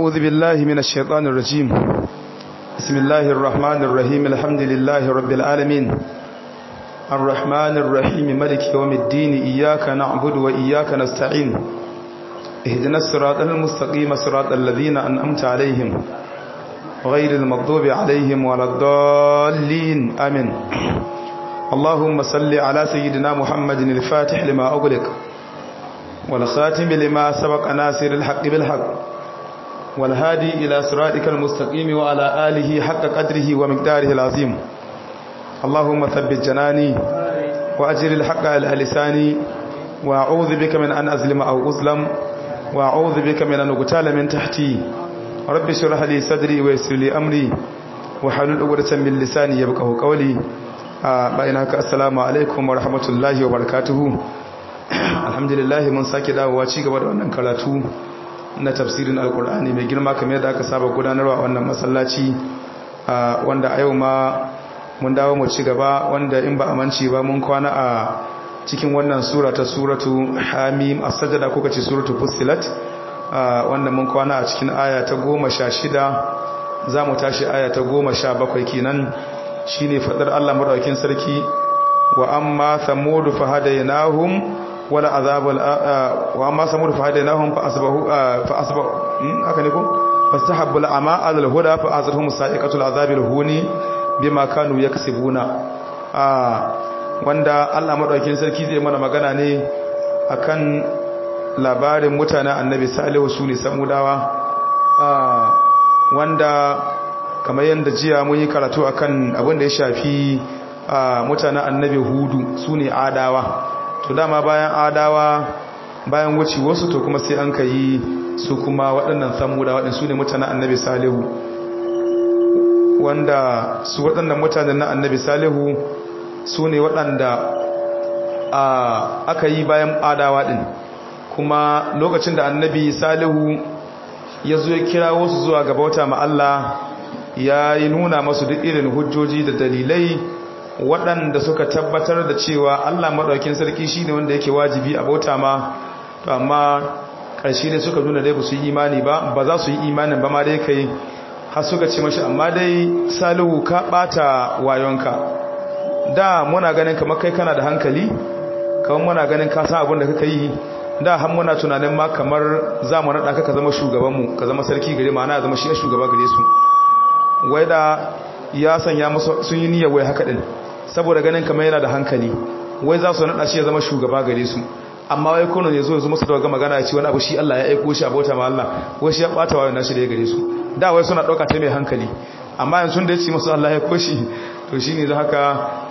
أعوذ بالله من الشيطان الرجيم بسم الله الرحمن الرحيم الحمد لله رب العالمين الرحمن الرحيم ملك يوم الدين إياك نعبد وإياك نستعين اهدنا الصراط المستقيم صراط الذين أنأمت عليهم غير المغضوب عليهم ولا الضالين آمين اللهم صل على سيدنا محمد الفاتح لما أغلق والخاتم لما سبق ناصر الحق بالحق والهادي إلى صراطك المستقيم وعلى آله حق قدره ومقداره العظيم اللهم ثبت جناني وأجر الحق على لساني وأعوذ بك من أن أظلم أو أظلم وأعوذ بك من أن أقتال من تحتي رب اشرح لي صدري ويسر لي أمري وحلل عقدة من لساني يفقهوا قولي bayan haka assalamu alaikum wa rahmatullahi wa barakatuhu alhamdulillah mun sake dawowa ci gaba da wannan karatu na tafsirin alkur'ani mai girma kamar yadda aka saba gudanarwa wannan masallaci wanda a yau ma mun dawo mu ci gaba wanda in ba amanci ba mun kwana a cikin wannan sura ta suratu hamim as-sajda ko kace suratu fussilat wanda mun kwana a cikin aya ta 16 zamu tashi aya ta 17 kenan shine fadar Allah madaukakin sarki wa amma samud fahadaynahum wala azabul wa amma samud fahadaynahum fa asbahu fa asbahu haka ne ko fastahabbu al'ama alal huda fa azrahum sa'iqatul azabil huni bima kanu yaksibuna wanda Allah madaukakin sarki zai mana magana ne akan labarin mutanen annabi salihu sune samudawa wanda kamar yadda jiya mun yi karatu akan abin da ya shafi mutanen annabi hudu su ne adawa to dama bayan adawa bayan wuce wasu to kuma sai an ka yi su kuma waɗannan samuda waɗansu su ne mutanen annabi salihu wanda su waɗannan mutanen na annabi salihu su ne waɗanda aka yi bayan adawa ɗin kuma lokacin da annabi salihu ya zo ya kira wasu zuwa gaba wata ma'alla ya yi nuna masu duk irin hujjoji da dalilai waɗanda suka tabbatar da cewa Allah maɗaukin sarki shi ne wanda yake wajibi a bauta ma to amma ƙarshe ne suka nuna dai ba su yi imani ba ba za su yi imanin ba ma dai kai har suka ce mashi amma dai salihu ka ɓata wayonka da muna ganin kamar kai kana da hankali kamar muna ganin ka san abin da kaka yi da har muna tunanin ma kamar za mu naɗa ka ka zama shugabanmu ka zama sarki gare ma ana zama shi shugaba gare su wai da ya sanya musu sun yi niyyar wai haka din saboda ganin kamar yana da hankali wai za su nada shi ya zama shugaba gare su amma wai kono ne zo yanzu musu daga magana ya ce wani abu shi Allah ya aiko shi a bauta ma Allah wai shi ya bata wayo nashi da ya gare su da wai suna dauka ta mai hankali amma yanzu da ya ce musu Allah ya aiko shi to shine da haka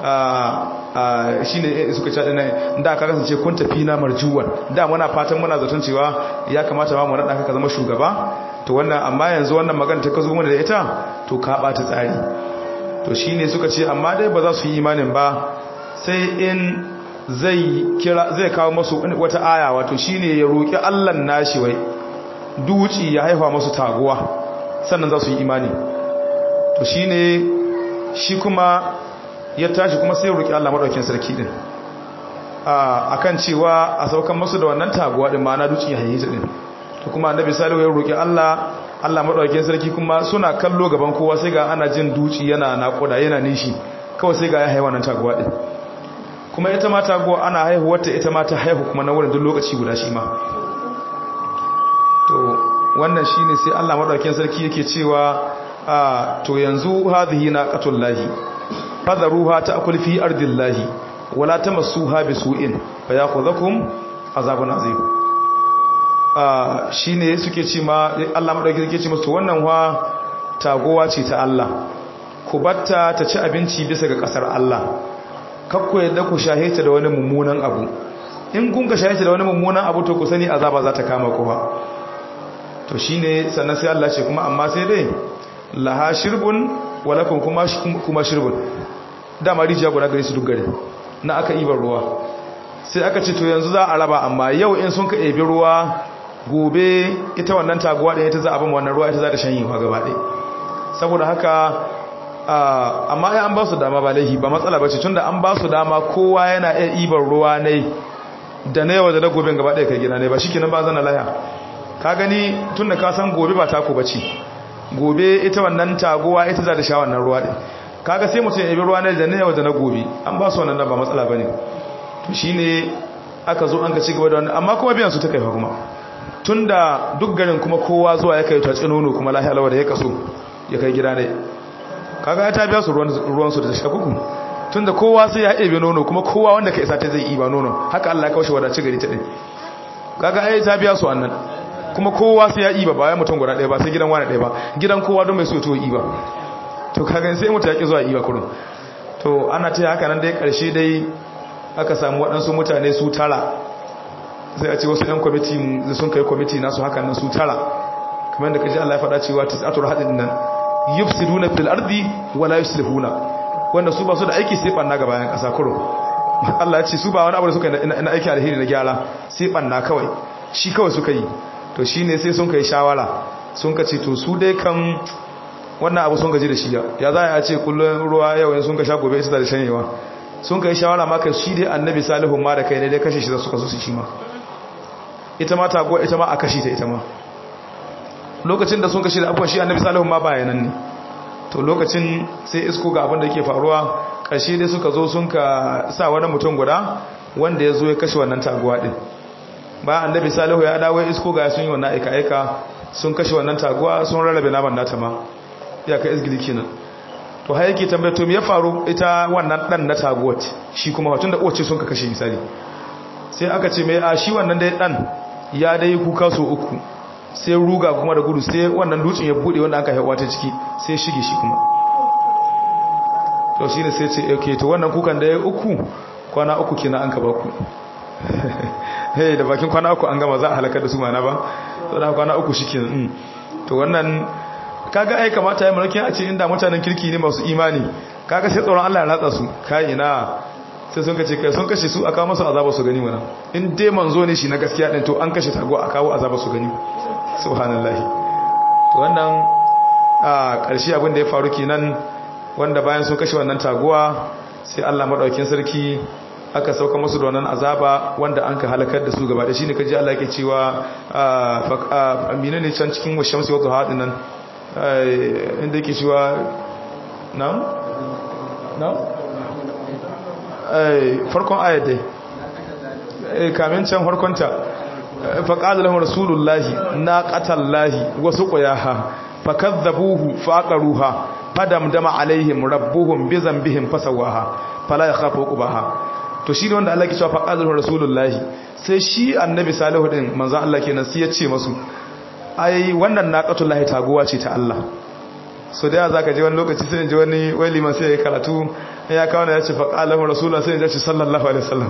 shine suka ce dinai da ka kasance kun tafi na marjuwan da muna fatan muna zaton cewa ya kamata ma mu nada ka zama shugaba to wannan amma yanzu wannan magana ta kazo mana da ita to ka bata tsari to shine suka ce amma dai ba za su yi imanin ba sai in zai kira zai kawo masu wata aya wato shine ya roki Allah nashi wai duci ya haifa masu taguwa sannan za su yi imani to shine shi kuma ya tashi kuma sai ya roki Allah madaukakin sarki din akan cewa a saukan masu da wannan taguwa din ma na duci ya haife din to kuma annabi salihu ya roki Allah Allah madaukakin sarki kuma suna kallo gaban kowa sai ga ana jin duci yana nakuda yana nishi kawai sai ga ya haihuwa nan taguwa din kuma ita ma taguwa ana haihuwar ta ita ma ta haihu kuma na wurin duk lokaci guda shi ma to wannan shine sai Allah madaukakin sarki yake cewa to yanzu hadhihi naqatullahi fadharuha ta'kul fi ardillahi wala tamassuha bisu'in fayakhudhukum azabun azim shi ne suke ce ma Allah maɗauki suke ce masu wannan wa tagowa ce ta Allah ku batta ta ci abinci bisa ga ƙasar Allah kakku yadda ku shahita da wani mummunan abu in kun ka shahita da wani mummunan abu to ku sani azaba za ta kama ku ba to shi ne sannan sai Allah ce kuma amma sai dai laha shirbun walakun kuma shirbun dama rijiya guda gare su duk gari na aka ibar ruwa sai aka ce to yanzu za a raba amma yau in sun ka ebi ruwa gobe ita wannan taguwa ɗaya ita za a bama wannan ruwa ita za ta shanyewa gaba ɗaya saboda haka amma ya an ba su dama ba laihi ba matsala ba ce tun da an ba su dama kowa yana iya ibar ruwa ne da na yawa da na gobe gaba ɗaya kai gina ne ba shi kenan ba zana laya ka gani tun da ka san gobe ba taku bace gobe ita wannan taguwa ita za ta sha wannan ruwa din kaga sai mutum ya yi ruwa na da na yau da na gobe an ba su wannan ba matsala bane to shine aka zo an ka ci gaba da wannan amma kuma biyan su ta kai kuma tunda duk garin kuma kowa zuwa ya kai ta tsinono kuma lahiya lawa da ya kaso ya kai gida ne kaga ta biya su ruwan su da ta shakuku tunda kowa sai ya ebe nono kuma kowa wanda ka isa ta zai iba nono haka Allah ya kawo shi wadace gari ta din kaga ai ta biya su annan kuma kowa sai ya iba ba ya mutum guda ɗaya ba sai gidan wani ɗaya ba gidan kowa don mai so to iba to kaga sai mutum ya ki zuwa iba kurun to ana ta haka nan dai karshe dai aka samu waɗansu mutane su tara sai a ce wasu 'yan kwamiti da sun kai kwamiti nasu haka nan su tara kamar da kaji Allah ya faɗa cewa tis'atul hadin nan yufsiduna fil ardi wala yuslihuna wanda su ba su da aiki sai banna ga bayan ƙasa kuro Allah ya ce su ba wani abu da suka na aiki alheri na gyara sai banna kawai shi kawai suka yi to shine sai sun kai shawara sun ka ce to su dai kan wannan abu sun gaji da shi ya za a ce kullum ruwa yau sun ka sha gobe ita da shanyewa sun kai shawara maka shi dai annabi salihu ma da kai ne dai kashe shi da suka so su shi ma ita ma taguwa ita ma a kashe ta ita ma lokacin da sun kashe da abuwa shi annabi salihu ma bayanan ne to lokacin sai isko ga abin da yake faruwa ƙarshe dai suka zo sun ka sa wani mutum guda wanda ya zo ya kashe wannan taguwa din ba annabi salihu ya dawo isko ga sun yi wannan aika aika sun kashe wannan taguwa sun rarrabe naman nata ma ya ka izgili kenan to har yake tambaye to me ya faru ita wannan dan na taguwat shi kuma watun da uwace sun ka kashe misali sai aka ce mai a shi wannan dai dan ya dai kuka so uku sai ruga kuma da gudu sai wannan dutsen ya bude wanda aka haihuwa ta ciki sai shige shi kuma to shine sai ce okay to wannan kukan da ya uku kwana uku kenan an ka ba ku hey da bakin kwana uku an gama za a halakar da su mana ba to da kwana uku shikenan to wannan kaga ai kamata ya mulki a ce inda mutanen kirki ne masu imani kaga sai tsoron Allah ya ratsa su kai ina sai sun kace kai sun kashe su aka masa azaba su gani mana in dai manzo ne shi na gaskiya din to an kashe tago a kawo azaba su gani subhanallahi to wannan a ƙarshe abin da ya faru kenan wanda bayan sun kashe wannan taguwa sai Allah madaukakin sarki aka sauka musu da wannan azaba wanda an ka halakar da su gaba da shine kaji Allah yake cewa amina ne can cikin washamsi wa duha din nan inda yake cewa na'am na'am farkon ayat dai kamin can farkonta faqala lahu rasulullahi naqatallahi wa suqiyaha fakadzabuhu faqaruha fadamdama alaihim rabbuhum bi dhanbihim fasawaha fala yakhafu uqbaha to shi ne wanda Allah ke cewa faqala lahu rasulullahi sai shi annabi salihu din manzon Allah kenan sai ya ce masu ai wannan naqatullahi taguwa ce ta Allah so da za ka je wani lokaci sai ji wani wai liman sai ya karatu ya kawo ya ce faƙalar rasulullah sai ya ce sallallahu alaihi wasallam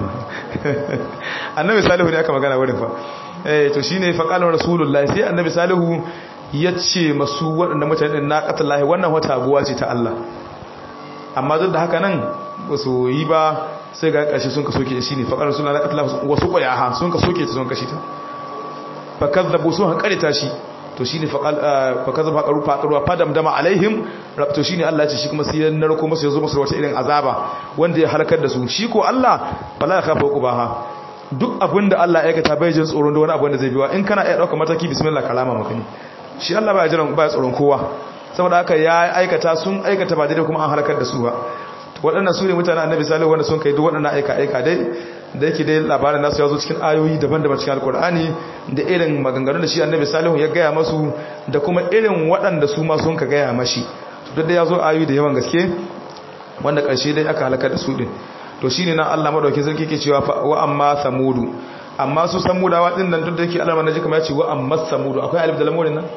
annabi salihu ne aka magana wurin fa eh to shine faƙalar rasulullah sai annabi salihu ya ce masu waɗanda mutane na qatallahi wannan wata abuwa ce ta Allah amma duk da haka nan ba su yi ba sai ga ƙarshe sun ka soke shi ne faƙalar rasulullah na qatallahi wasu ƙwayaha sun ka soke ta sun kashe ta fa kazzabu sun haƙarita shi to shine fakaza faqaru faqaru fadamdama alaihim to shine Allah ya ce shi kuma sai ya narko masa yazo masa wata irin azaba wanda ya halakar da su shi ko Allah bala ya kafa kubaha duk abinda Allah ya aikata bai jin tsoron da wani abu da zai biwa in kana iya dauka mataki bismillah kalama maka ne shi Allah baya jiran baya tsoron kowa saboda haka ya aikata sun aikata ba daidai kuma an halakar da su ba waɗannan su ne mutanen annabi salihu wanda sun kai duk waɗannan aika aika dai da yake dai labarin nasu ya zo cikin ayoyi daban-daban cikin alkur'ani da irin maganganun da shi annabi salihu ya gaya masu da kuma irin waɗanda su ma sun ka gaya mashi duk da ya zo ayoyi da yawan gaske wanda ƙarshe dai aka halaka da su ɗin to shi ne na allah maɗauki sarki ke cewa wa amma samudu amma su samudawa ɗin nan duk da yake alamar na ji kamar ya ce wa amma samudu akwai alif da lamurin nan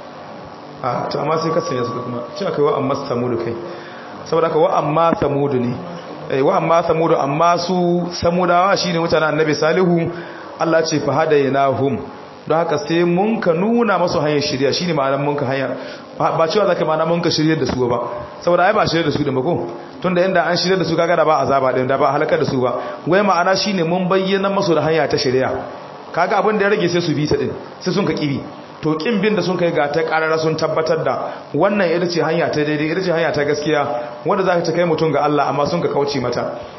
a to amma sai kasance suka kuma ce akwai wa amma samudu kai saboda ka wa amma samudu ne wa amma samudu amma su samudawa shine mutanen annabi salihu Allah ce fa hadaynahum don haka sai mun ka nuna masu hanyar shirya shine ma'anar mun ka hanyar ba cewa zaka ma'ana mun ka shiryar da su ba saboda ai ba shiryar da su da mako tunda inda an shiryar da su kaga da ba azaba din da ba halakar da su ba wai ma'ana shine mun bayyana masu da hanya ta shirya kaga abin da ya rage sai su bi ta din sai sun ka kibi to kin bin da sun kai ga ta karara sun tabbatar da wannan ita ce hanya ta daidai ita ce hanya ta gaskiya wanda za ta kai mutum ga Allah amma sun ka kauce mata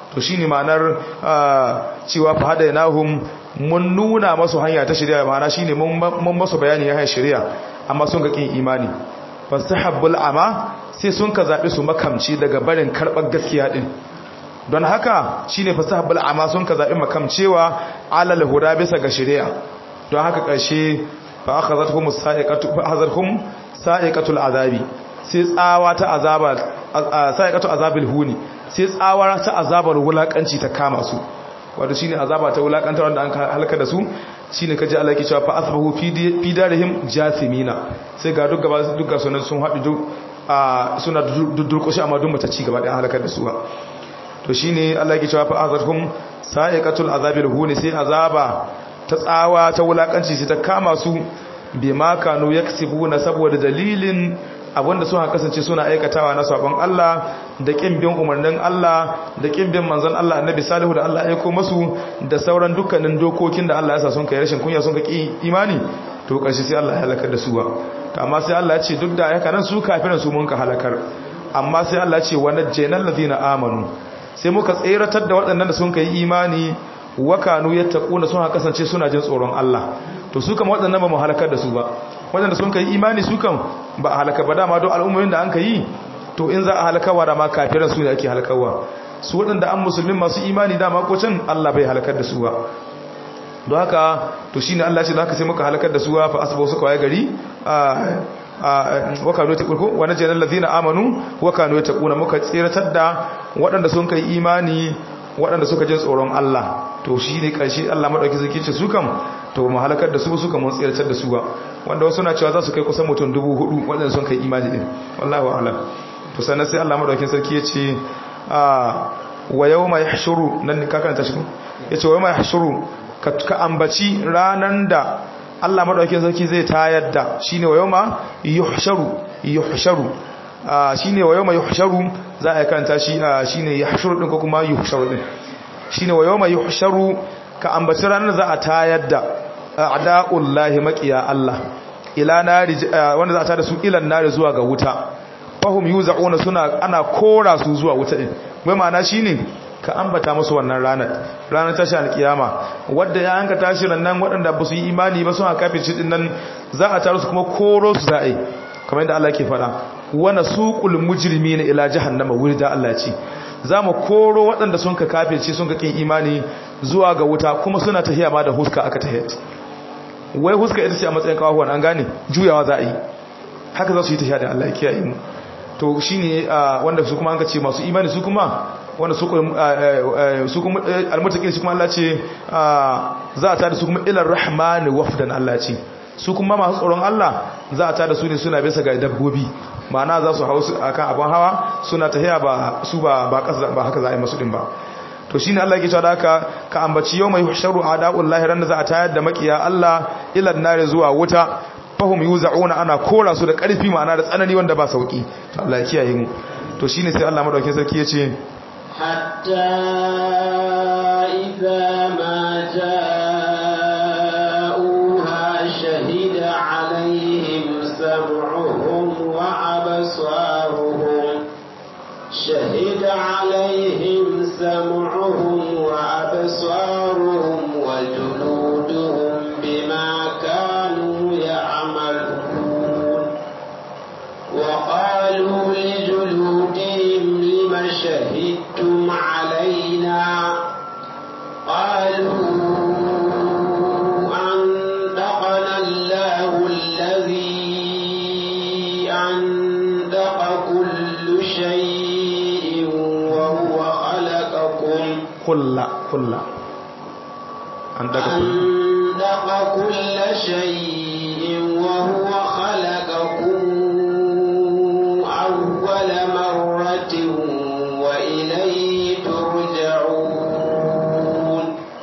to shine ma'anar cewa fa hadainahum mun nuna masu hanya ta shari'a ma'ana shine mun masu bayani ya hanyar shari'a amma sun ga kin imani fastahabbul ama sai sun ka zabi su makamci daga barin karbar gaskiya din don haka shine fastahabbul ama sun ka zabi makamcewa alal huda bisa ga shari'a don haka karshe fa akhadhatuhum sa'iqatu fa akhadhatuhum sa'iqatul azabi sai tsawa ta azaba sa'iqatu azabil huni sai tsawa ta azabar wulakanci ta kama su wato shine azaba ta wulakantar wanda an halaka da su shine kaje Allah yake cewa fa asbahu fi darihim jasimina sai ga duk gaba duk ga sunan sun haɗu duk suna durƙushi amma duk mata ci gaba da halakar da su ba to shine Allah yake cewa fa azarhum sa'iqatul azabil huni sai azaba ta tsawa ta wulakanci sai ta kama su bima kanu yaksibuna saboda dalilin abinda suna kasance suna aikatawa na sabon Allah da kin bin umarnin Allah da kin bin manzon Allah annabi salihu da Allah ya aiko masu da sauran dukkanin dokokin da Allah ya sa sun kai rashin kunya sun ka ki imani to karshe sai Allah ya halakar da su ba to amma sai Allah ya ce duk da haka nan su kafirin su mun ka halakar amma sai Allah ya ce wa najjaynal ladina amanu sai muka tseratar da waɗannan da sun kai imani wa kanu yattaquna sun kasance suna jin tsoron Allah to su kama waɗannan ba mu halakar da su ba waɗanda sun kai imani su kan ba a halaka ba dama don al'ummomin da an ka yi to in za a halakawa da ma kafiran su ne ake halakawa su waɗanda an musulmin masu imani dama ko can Allah bai halakar da su ba don haka to shine Allah ce da haka sai muka halakar da su fa asbahu suka waye gari wa kanu yataqun wa najjal ladina amanu wa kanu yataquna muka tsiratar da waɗanda sun kai imani waɗanda suka jin tsoron Allah to shi ne ƙarshe Allah maɗauki zai ce su kam to mu halakar da su su kam mun tsiratar da su ba wanda wasu na cewa za su kai kusan mutum dubu hudu waɗanda sun kai imani din wallahu a'lam to sannan sai Allah maɗaukin sarki ya ce wa yawma yahshuru nan ka karanta shi ya ce wa yawma yahshuru ka ambaci ranan da Allah maɗaukin sarki zai tayar da shine wa yawma yuhsharu yuhsharu shine wa yawma yuhsharu za a karanta shi shine yahshuru din ko kuma yuhsharu din shine wa yawma yuhsharu ka ambaci ranar za a tayar da a'da'ullahi maqiya Allah ila nari wanda za a tada su ilan nari zuwa ga wuta fahum yuzauna suna ana kora su zuwa wuta din wai ma'ana shine ka ambata musu wannan ranar ranar tashi alkiyama wadda ya hanka tashi nan waɗanda ba su yi imani ba suna kafin shi din nan za a taro su kuma koro su za a yi kamar yadda Allah ke faɗa wana suqul mujrimina ila jahannama wurda Allah ce za mu koro waɗanda sun ka kafirce sun ka kin imani zuwa ga wuta kuma suna tahiya ma da huska aka tahiya wai huska ita ce a matsayin kawahuwan an gane juyawa za a yi haka za su yi tahiya da Allah ya kiyaye mu to shine wanda su kuma an ka ce masu imani su kuma wanda su su kuma almutakin su kuma Allah ce za a tada su kuma ilar rahmani wafdan Allah ce su kuma masu tsoron Allah za a tada su ne suna bisa ga dabbobi ma'ana za su hau akan abin hawa suna tahiya ba su ba ba kasa ba haka za a yi masu din ba to shine Allah yake cewa da haka ka ambaci yau mai sharu a'da'ullahi ran da za a tayar da makiya Allah ila nare zuwa wuta fahum yuzauna ana kora su da karfi ma'ana da tsanani wanda ba sauki to Allah ya kiyaye mu to shine sai Allah madaukakin sarki yace hatta idza ma ja'uha shahida alaihim sam'uhum wa absaruhum shahida alaihim sam'uhum wa absaruhum wa juluduhum bima kanu يعملون وقالوا لجلودهم لم شهدتم علينا قالوا أنطقنا الله الذي أنطق كل شيء وهو خلقكم كل كل أنطق كل أنطق كل شيء وهو خلقكم أول مرة وإليه ترجعون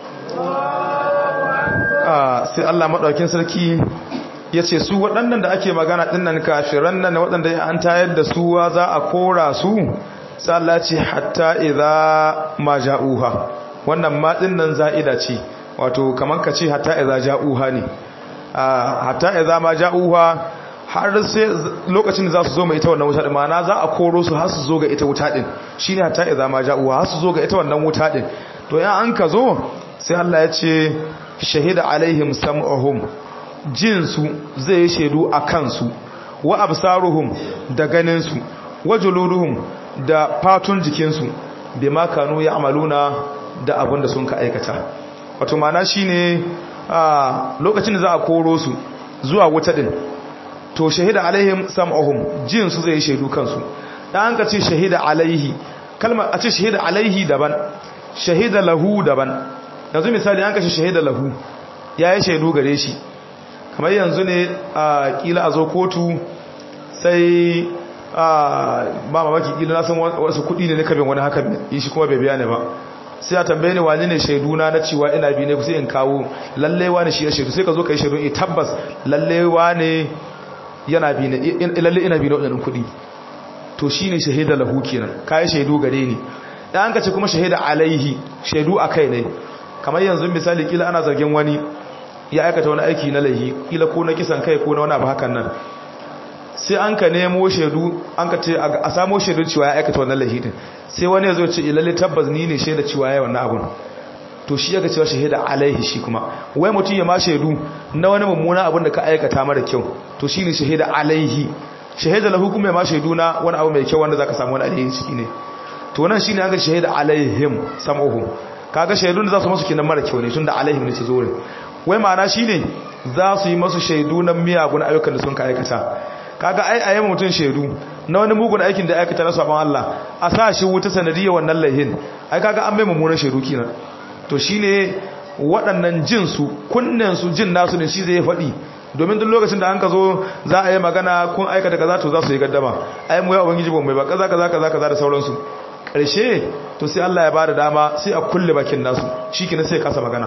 sai Allah maɗaukin sarki ya ce su waɗannan da ake magana ɗinnan kafiran nan waɗanda an tayar da suwa za a kora su sai Allah ce hatta idza ma ja'uha wannan ma ɗinnan za'ida ce wato kaman ka ce hatta idza ja'uha ne hatta idza ma ja'uha har sai lokacin da za su zo mai ita wannan wuta din ma'ana za a koro su har su zo ga ita wuta din shine hatta idza ma ja'u har su zo ga ita wannan wuta din to in an ka zo sai Allah ya ce shahida alaihim sam'uhum jin su zai yi shaidu a kansu wa absaruhum da ganin su wa juluduhum da fatun jikin su bima kanu ya'maluna da abin da sun ka aikata wato ma'ana shine a lokacin da za a koro su zuwa wuta din to shahida alaihim sam'uhum jin su zai shaidu kansu dan ka ce shahida alaihi kalmar a ce shahida alaihi daban shahida lahu daban yanzu misali an kashe shahida lahu yayi shaidu gare shi kamar yanzu ne a kila a zo kotu sai a ba mamaki kila na san wasu kudi ne na kabin wani haka yi shi kuma bai biya ne ba sai a tambaye ni wani ne shaiduna na cewa ina bi ne sai in kawo lalle wani shi ya shaidu sai ka zo ka yi shaidu in tabbas lalle wani yana bi ne lalle ina bi na wadannan kudi to shine shahida lahu kenan kai shaidu gare ni dan ka ce kuma shahida alaihi shaidu akai ne kamar yanzu misali kila ana zargin wani ya aikata wani aiki na laihi kila ko na kisan kai ko na wani abu hakan nan sai an ka nemo shaidu an ka ce a samo shaidu cewa ya aikata wannan laihi din sai wani ya zo ce lalle tabbas ni ne shaida cewa ya wannan abun to shi yaka cewa shahida alaihi shi kuma wai mutum ya ma shaidu na wani mummuna abun da ka aikata mara kyau to shine shahida alaihi shahida lahu kuma ya ma shaidu na wani abu mai kyau wanda zaka samu wani alheri ciki ne to nan shine an ga shahida alaihim sam'uhum kaga shaidun da za su masu kinan mara kyau ne tunda alaihim ne su zo wai ma'ana shine za su yi masu shaidu na miyagun ayyukan da sun ka aikata kaga ai a yamma mutum shaidu na wani mugun aikin da aikata na sabon Allah a sa shi wuta sanadiyya wannan laihin ai kaga an mai mummunan shaidu kenan to shine waɗannan jin su kunnen su jin nasu ne shi zai faɗi domin duk lokacin da an ka zo za a yi magana kun aikata kaza to za su yi gaddama ai mu ya ubangiji ba mai ba kaza kaza kaza kaza da sauransu ƙarshe to sai Allah ya ba da dama sai a kulle bakin nasu shikenan sai kasa magana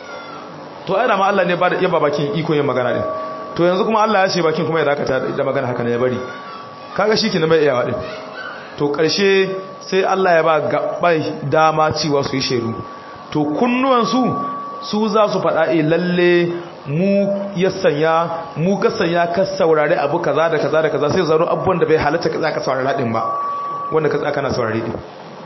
to ai ma Allah ne ba da yaba bakin iko yin magana din to yanzu kuma Allah ya ce bakin kuma ya dakata da magana haka ne ya bari kaga shikenan bai iya wadin to ƙarshe sai Allah ya ba gabai dama cewa su yi sheru to kunnuwan su su za su faɗa eh lalle mu ya sanya mu ka sanya ka saurare abu kaza da kaza da kaza sai zaro abubuwan da bai halatta ka zaka saurara din ba wanda ka tsaka na saurare din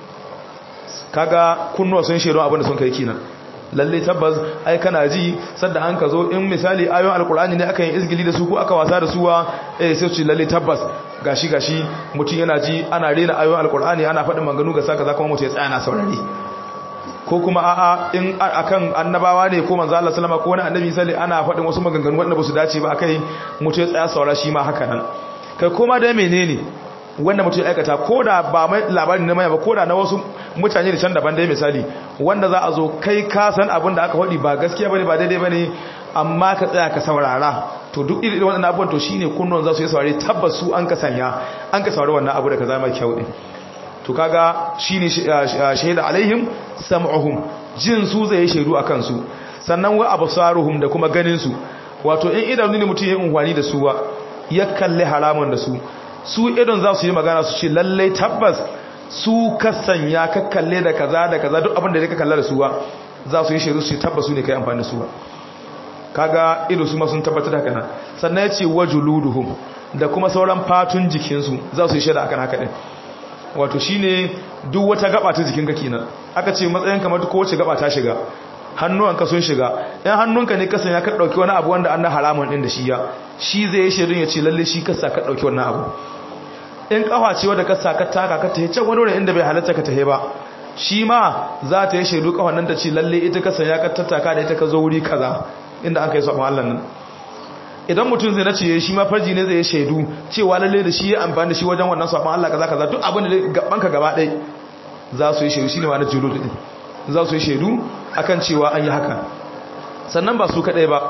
kaga kunnuwa sun shero abin da sun kai kinan lalle tabbas ai kana ji sadda an ka zo in misali ayoyin alkur'ani ne aka yi izgili da su ko aka wasa da suwa eh sai ce lalle tabbas gashi gashi mutum yana ji ana rena ayoyin alkur'ani ana faɗin maganu ga saka za kuma mutum ya tsaya na saurare ko kuma a'a in akan annabawa ne ko manzo Allah sallama ko wani annabi sai ana faɗin wasu maganganu wanda ba su dace ba akai mutum ya tsaya saurara shi ma haka nan kai koma da menene wanda mutum ya aikata ko da ba mai labarin na maya ba ko da na wasu mutane da can daban dai misali wanda za a zo kai ka san abin da aka faɗi ba gaskiya bane ba daidai bane amma ka tsaya ka saurara to duk irin waɗannan abubuwan to shine kunnon za su yi saurare tabbas su an ka sanya an ka saurari wannan abu da ka zama kyau din to kaga shine shaida alaihim sam'uhum jin su zai yi shaidu akan su sannan wa absaruhum da kuma ganin su wato in idanu ne mutum ya unhwani da su ba ya kalli haramun da su su idon za su yi magana su ce lallai tabbas su ka sanya ka kalle da kaza da kaza duk abin da ka kalla da su ba za su yi shaidu su ce tabbas su ne kai amfani da su ba kaga ido su ma sun tabbatar da haka nan sannan ya ce wajuluduhum da kuma sauran fatun jikinsu za su yi shaida akan haka din wato shine duk wata gaba ta jikinka kenan aka ce matsayin kamar ko wace gaba ta shiga hannuwanka sun shiga in hannunka ne kasan ya ka dauki wani abu wanda an na haramun din da shi ya shi zai yi shirin ya ce lalle shi kasa ka dauki wannan abu in kafa ce wanda kasa ka taka ka tahe can wani wurin inda bai halatta ka tahe ba shi ma za ta yi shaidu kafan nan ta ce lalle ita kasan ya ka tattaka da ita ka zo wuri kaza inda an kai su Allah nan idan mutum zai nace shi ma farji ne zai yi shaidu cewa lalle da shi ya amfani da shi wajen wannan sabon Allah kaza kaza duk abin da gaban ka gaba ɗaya za su yi shaidu shine ma na julud din za su yi shaidu akan cewa an yi haka sannan ba su kadai ba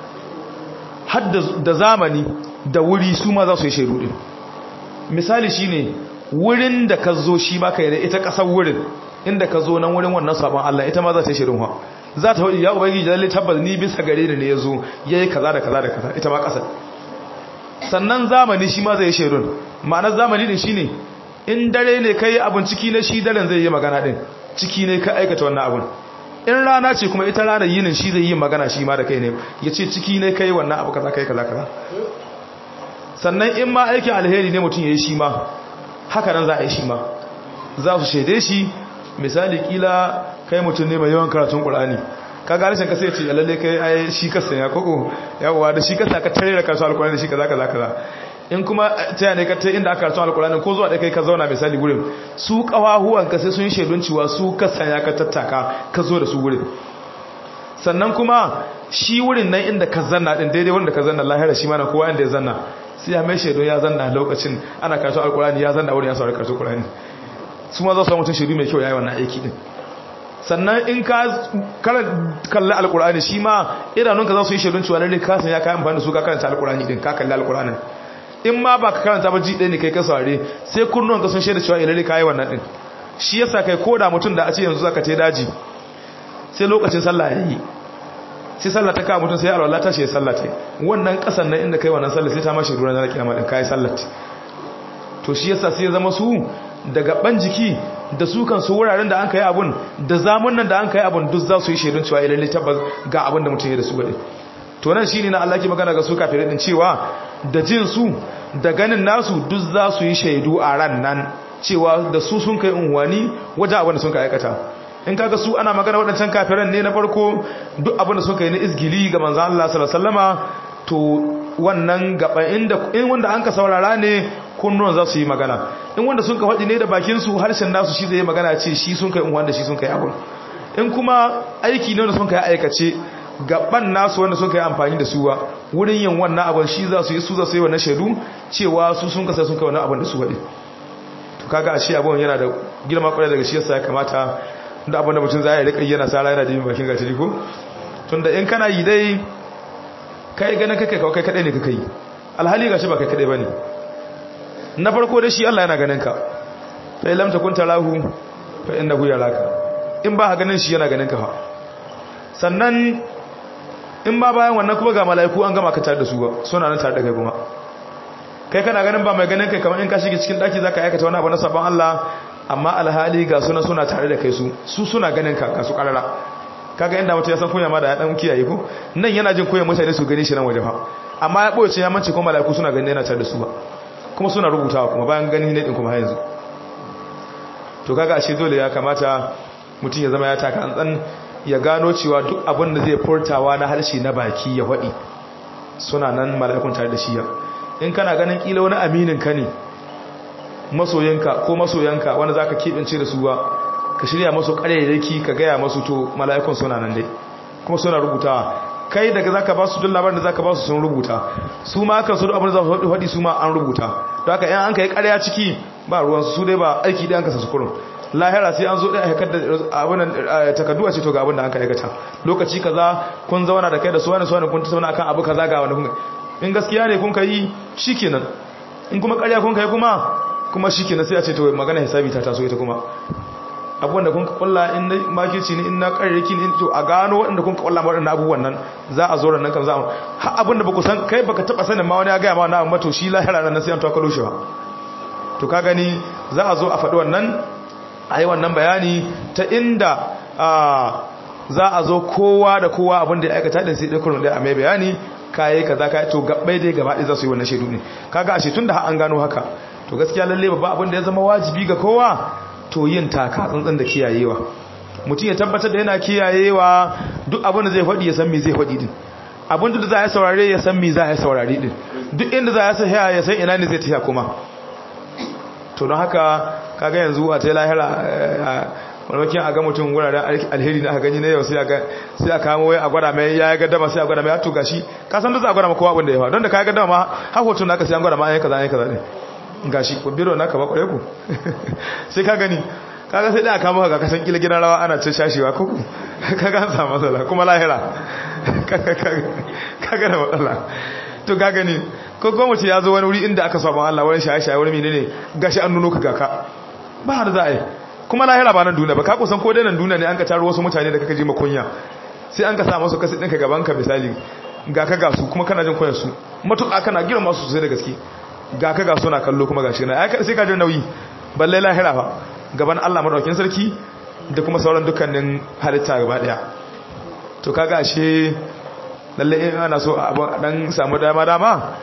har da zamani da wuri su ma za su yi shaidu din misali shine wurin da ka zo shi ma kai da ita kasar wurin inda ka zo nan wurin wannan sabon Allah ita ma za ta yi shaidun ha za ta hudu ya ubangiji lalle tabbas ni bisa gare ni ne yazo yayi kaza da kaza da kaza ita ma kasar sannan zamani shi ma zai yi shaidun ma'anar zamani din shine in dare ne kai abin ciki na shi daren zai yi magana din ciki ne ka aikata wannan abun in rana ce kuma ita ranar yinin shi zai yi magana shi ma da kai ne ya ce ciki ne kai wannan abu kaza kai kaza kaza sannan in ma aikin alheri ne mutum ya yi shi ma haka nan za a yi shi ma za su shaide shi misali kila kai mutum ne mai yawan karatun ƙulani ka ga rashin kasa ya ce lalle kai ai shi kasa ya koko yawa da shi kasa ka tare da karatun alƙulani da shi kaza kaza kaza in kuma ta ne ka ta inda aka karatun alƙulani ko zuwa da kai ka zauna misali gurin su ƙawahuwan ka sai sun shaidun cewa su kasa ya ka tattaka ka zo da su gurin sannan kuma shi wurin nan inda ka zanna din daidai wurin da ka zanna lahira shi ma na kowa inda ya zanna sai ya mai shaidu ya zanna lokacin ana karatu alkurani ya zanna wurin ya saurari karatu alkurani su ma za su mutum shaidu mai kyau ya yi wannan aiki din sannan in ka kalli alkurani shi ma idanunka za su yi shaidun cewa lalle kasan ya kayan amfani da su ka karanta alkurani din ka kalli alkurani in ma ba ka karanta ba ji ɗaya ne kai ka saurare sai kunnuwan ka sun shaida cewa lalle ka yi wannan din shi yasa kai ko da mutum da a ce yanzu zaka te daji sai lokacin sallah ya yi sai sallah ta kawo mutum sai alwala ta shi sallah ta wannan kasan nan inda kai wannan sallah sai ta mashi ruwan na kiyama din kai sallah to shi yasa sai ya zama su daga ban jiki da su kan su wuraren da an kai abun da zamun nan da an kai abun duk za su yi shaidun cewa lalle tabbas ga abin da mutum ya da su gade to nan shine na Allah ke magana ga su kafirai din cewa da jin su da ganin nasu duk za su yi shaidu a ran nan cewa da su sun kai unwani wajen abin da sun kai aikata in kaga su ana magana waɗancan kafiran ne na farko duk abin da suka yi na izgili ga manzo Allah sallallahu alaihi wasallama to wannan gaba inda in wanda an ka saurara ne kunnuwan za su yi magana in wanda sun ka faɗi ne da bakin su harshen nasu shi zai yi magana ce shi sun kai wanda shi sun kai abun in kuma aiki ne wanda sun kai aikace gaban nasu wanda sun kai amfani da suwa wurin yin wannan abun shi za su yi su za su yi wannan shaidu cewa su sun kasa sun kai wannan abun da su faɗi to kaga ashe abun yana da girma kwarai daga shi yasa ya kamata da abinda mutum za a yi rika yana sara yana jimi bakin gatari ko tunda in kana yi dai kai ganin kai kawai kai kadai ne kaka yi alhali gashi ba kai kadai bane na farko da shi Allah yana ganin ka fa lam takun tarahu fa innahu yaraka in ba ka ganin shi yana ganin ka fa sannan in ba bayan wannan kuma ga mala'iku an gama ka tare da su ba suna nan tare da kai kuma kai kana ganin ba mai ganin kai kamar in ka shige cikin daki zaka aikata wani abu na sabon Allah amma alhali ga suna suna tare da kai su su suna ganin ka su karara kaga inda mutum ya san kunya ma da ya dan kiyaye ko nan yana jin kunya mutane su gani shi nan waje fa amma ya boye ya mance kuma malaiku suna ganin yana tare da su ba kuma suna rubutawa kuma bayan gani ne din kuma har yanzu to kaga ashe dole ya kamata mutum ya zama ya taka antsan ya gano cewa duk abin da zai furtawa na harshe na baki ya faɗi suna nan malaikun tare da shi ya in kana ganin kila wani aminin ka ne masoyanka ko masoyanka wanda za ka keɓance da su ba ka shirya masu ƙarairaki ka gaya masu to mala'ikun suna nan dai kuma suna rubutawa kai daga za ka ba su duk labarin da za ka ba su sun rubuta su ma kan su abin da za su faɗi su ma an rubuta to haka yan an ka yi ƙarya ciki ba ruwansu su dai ba aiki ɗaya an kasa su kurun lahira sai an zo ɗaya haikar da abin takardu a ce to ga abin da an ka aikata lokaci kaza kun zauna da kai da su wani su wani kun tattauna akan abu kaza ga wani kun in gaskiya ne kun ka yi shikenan in kuma ƙarya kun ka yi kuma kuma shi ke sai a ce to magana hisabi ta taso ita kuma abubuwan da kun kulla in na makirci ne in na ƙararraki ne to a gano waɗanda kun kulla waɗanda abubuwan nan za a zo nan kan za a ha abin da ba ku san kai baka taɓa sanin ma wani ya gaya ma wani abu to shi lahira nan sai an to kalo shi ba to ka gani za a zo a faɗi wannan a yi wannan bayani ta inda za a zo kowa da kowa abin da ya aikata din sai ɗin da a mai bayani kayi kaza kayi to gabbai dai gaba ɗaya za su yi wannan shaidu ne kaga ashe tun da an gano haka to gaskiya lalle babba abin da ya zama wajibi ga kowa to yin taka tsantsan da kiyayewa mutum ya tabbatar da yana kiyayewa duk abin da zai faɗi ya san me zai faɗi din abin da za a saurare ya san me za a saurare din duk inda za a sa ya san ina ne zai tafiya kuma to don haka kaga yanzu a ta lahira wani a ga mutum wuraren alheri na gani na yau sai a kamo wai a gwada mai ya yi gaddama sai a gwada mai ya tuga shi ka san da za a gwada ma kowa abin da ya fa don da ka yi gaddama ma har hoton naka sai an gwada ma an yi kaza an yi kaza ne gashi ko biro naka ba kware ku sai ka gani kaga sai da kama ga kasan kila gidan rawa ana ce shashewa ko ku kaga an samu matsala kuma lahira kaga da matsala to ka gani ko gwamnati ya zo wani wuri inda aka saba Allah wani shaye-shaye wani menene gashi an nuno ka gaka ba har za a yi kuma lahira ba nan duniya ba ka kusan ko dai nan duniya ne an ka taro wasu mutane da kaka ji makunya sai an ka sa masu kasi ɗinka gaban ka misali ga ka ga su kuma kana jin koyar su matuƙa kana girma su sosai da gaske ga ka ga suna kallo kuma gashi na ai sai ka jin nauyi balle lahira fa gaban Allah madaukakin sarki da kuma sauran dukkanin halitta gaba daya to kaga ashe lalle in ana so abun dan samu dama dama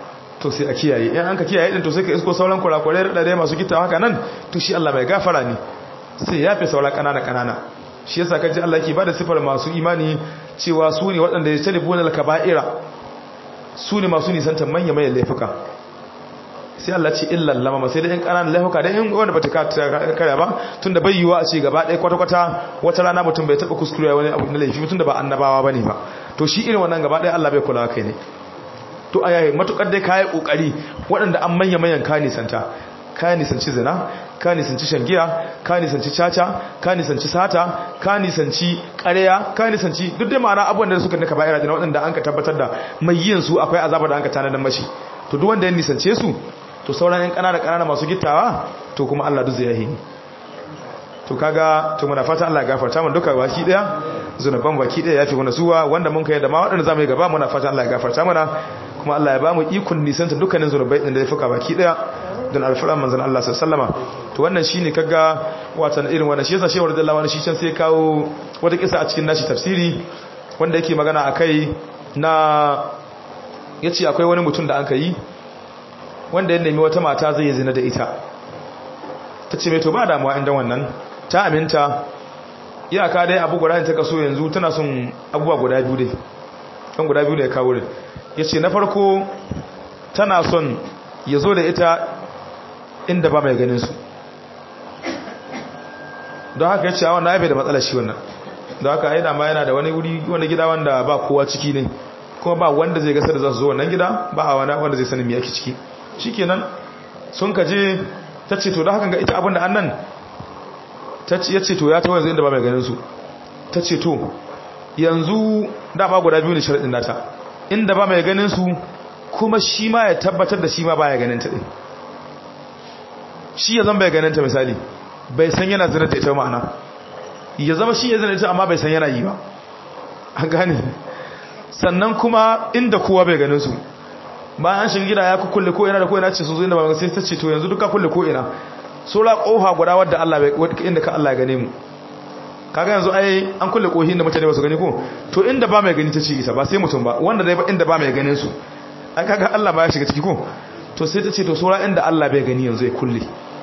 to sai a kiyaye in an ka kiyaye din to sai ka isko sauran kurakurai da dai masu gittawa haka nan to shi Allah mai gafara ne sai ya fi sauran kanana kanana shi yasa kaji Allah yake bada sifar masu imani cewa su ne waɗanda ya talibu na kaba'ira su ne masu nisantar manya manyan laifuka sai Allah ce illa lama sai dai in kananan laifuka dai in wanda bata kare ba tunda bai yiwa a ce gaba ɗaya kwata kwata wata rana mutum bai taba kuskure wani abu na laifi tunda ba annabawa bane ba to shi irin wannan gaba ɗaya Allah bai kula kai ne to ayaye matukar dai kai kokari waɗanda an manya manyan ka nisanta ka nisanci zina ka nisanci shangiya ka nisanci caca ka nisanci sata ka nisanci ƙarya ka nisanci duk da ma'ana abubuwan da suka naka ba'ira da waɗanda an ka tabbatar da mai yin su akwai azabar da an ka tanadar mashi to duk wanda ya nisance su to sauran yan ƙanana ƙanana masu gittawa to kuma Allah duk zai yahi ni to kaga to muna fata Allah ya gafarta mana duka baki daya zunuban baki daya yafi mana suwa wanda mun kai da ma waɗanda zamu yi gaba muna fata Allah ya gafarta mana kuma Allah ya ba mu ikon nisanta dukkanin zunubai din da ya fuka baki daya don alfuran manzan Allah sallama to wannan shine kaga watan irin wannan shi yasa shehu radiyallahu anhu shi can sai kawo wata kisa a cikin nashi tafsiri wanda yake magana akai na yace akwai wani mutum da anka yi wanda ya nemi wata mata zai yi zina da ita tace mai to ba damuwa inda wannan ta aminta iyaka dai abu guda ne ta kaso yanzu tana son abubuwa guda biyu dai kan guda biyu da ya kawo din yace na farko tana son ya zo da ita inda ba mai ganin su don haka ya ce awon na da matsala shi wannan don haka ya dama yana da wani wuri wani gida wanda ba kowa ciki ne kuma ba wanda zai gasa da za su zo wannan gida ba a wani wanda zai sanin me yake ciki shi kenan sun kaje ta ce to da haka ga ita abinda an nan ya ce to ya ta wanzu inda ba mai ganin su ta ce to yanzu dama guda biyu ne sharaɗin nata inda ba mai ganin su kuma shi ma ya tabbatar da shi ma baya ganin ta din shi ya zama bai ganin ta misali bai san yana zina da ita ma'ana ya zama shi ya zina ita amma bai san yana yi ba an gane sannan kuma inda kowa bai ganin su bayan an shiga gida ya kulle ko ina da ko ina ce su zo inda ba sai ta ce to yanzu duka kulle ko ina sura kofa guda wadda Allah bai inda ka Allah ya gane mu kaga yanzu ai an kulle kohin da mutane ba su gani ko to inda ba mai gani ta ce ita ba sai mutum ba wanda dai inda ba mai ganin su an kaga Allah ba ya shiga ciki ko to sai ta ce to sura inda Allah bai gani yanzu ya kulle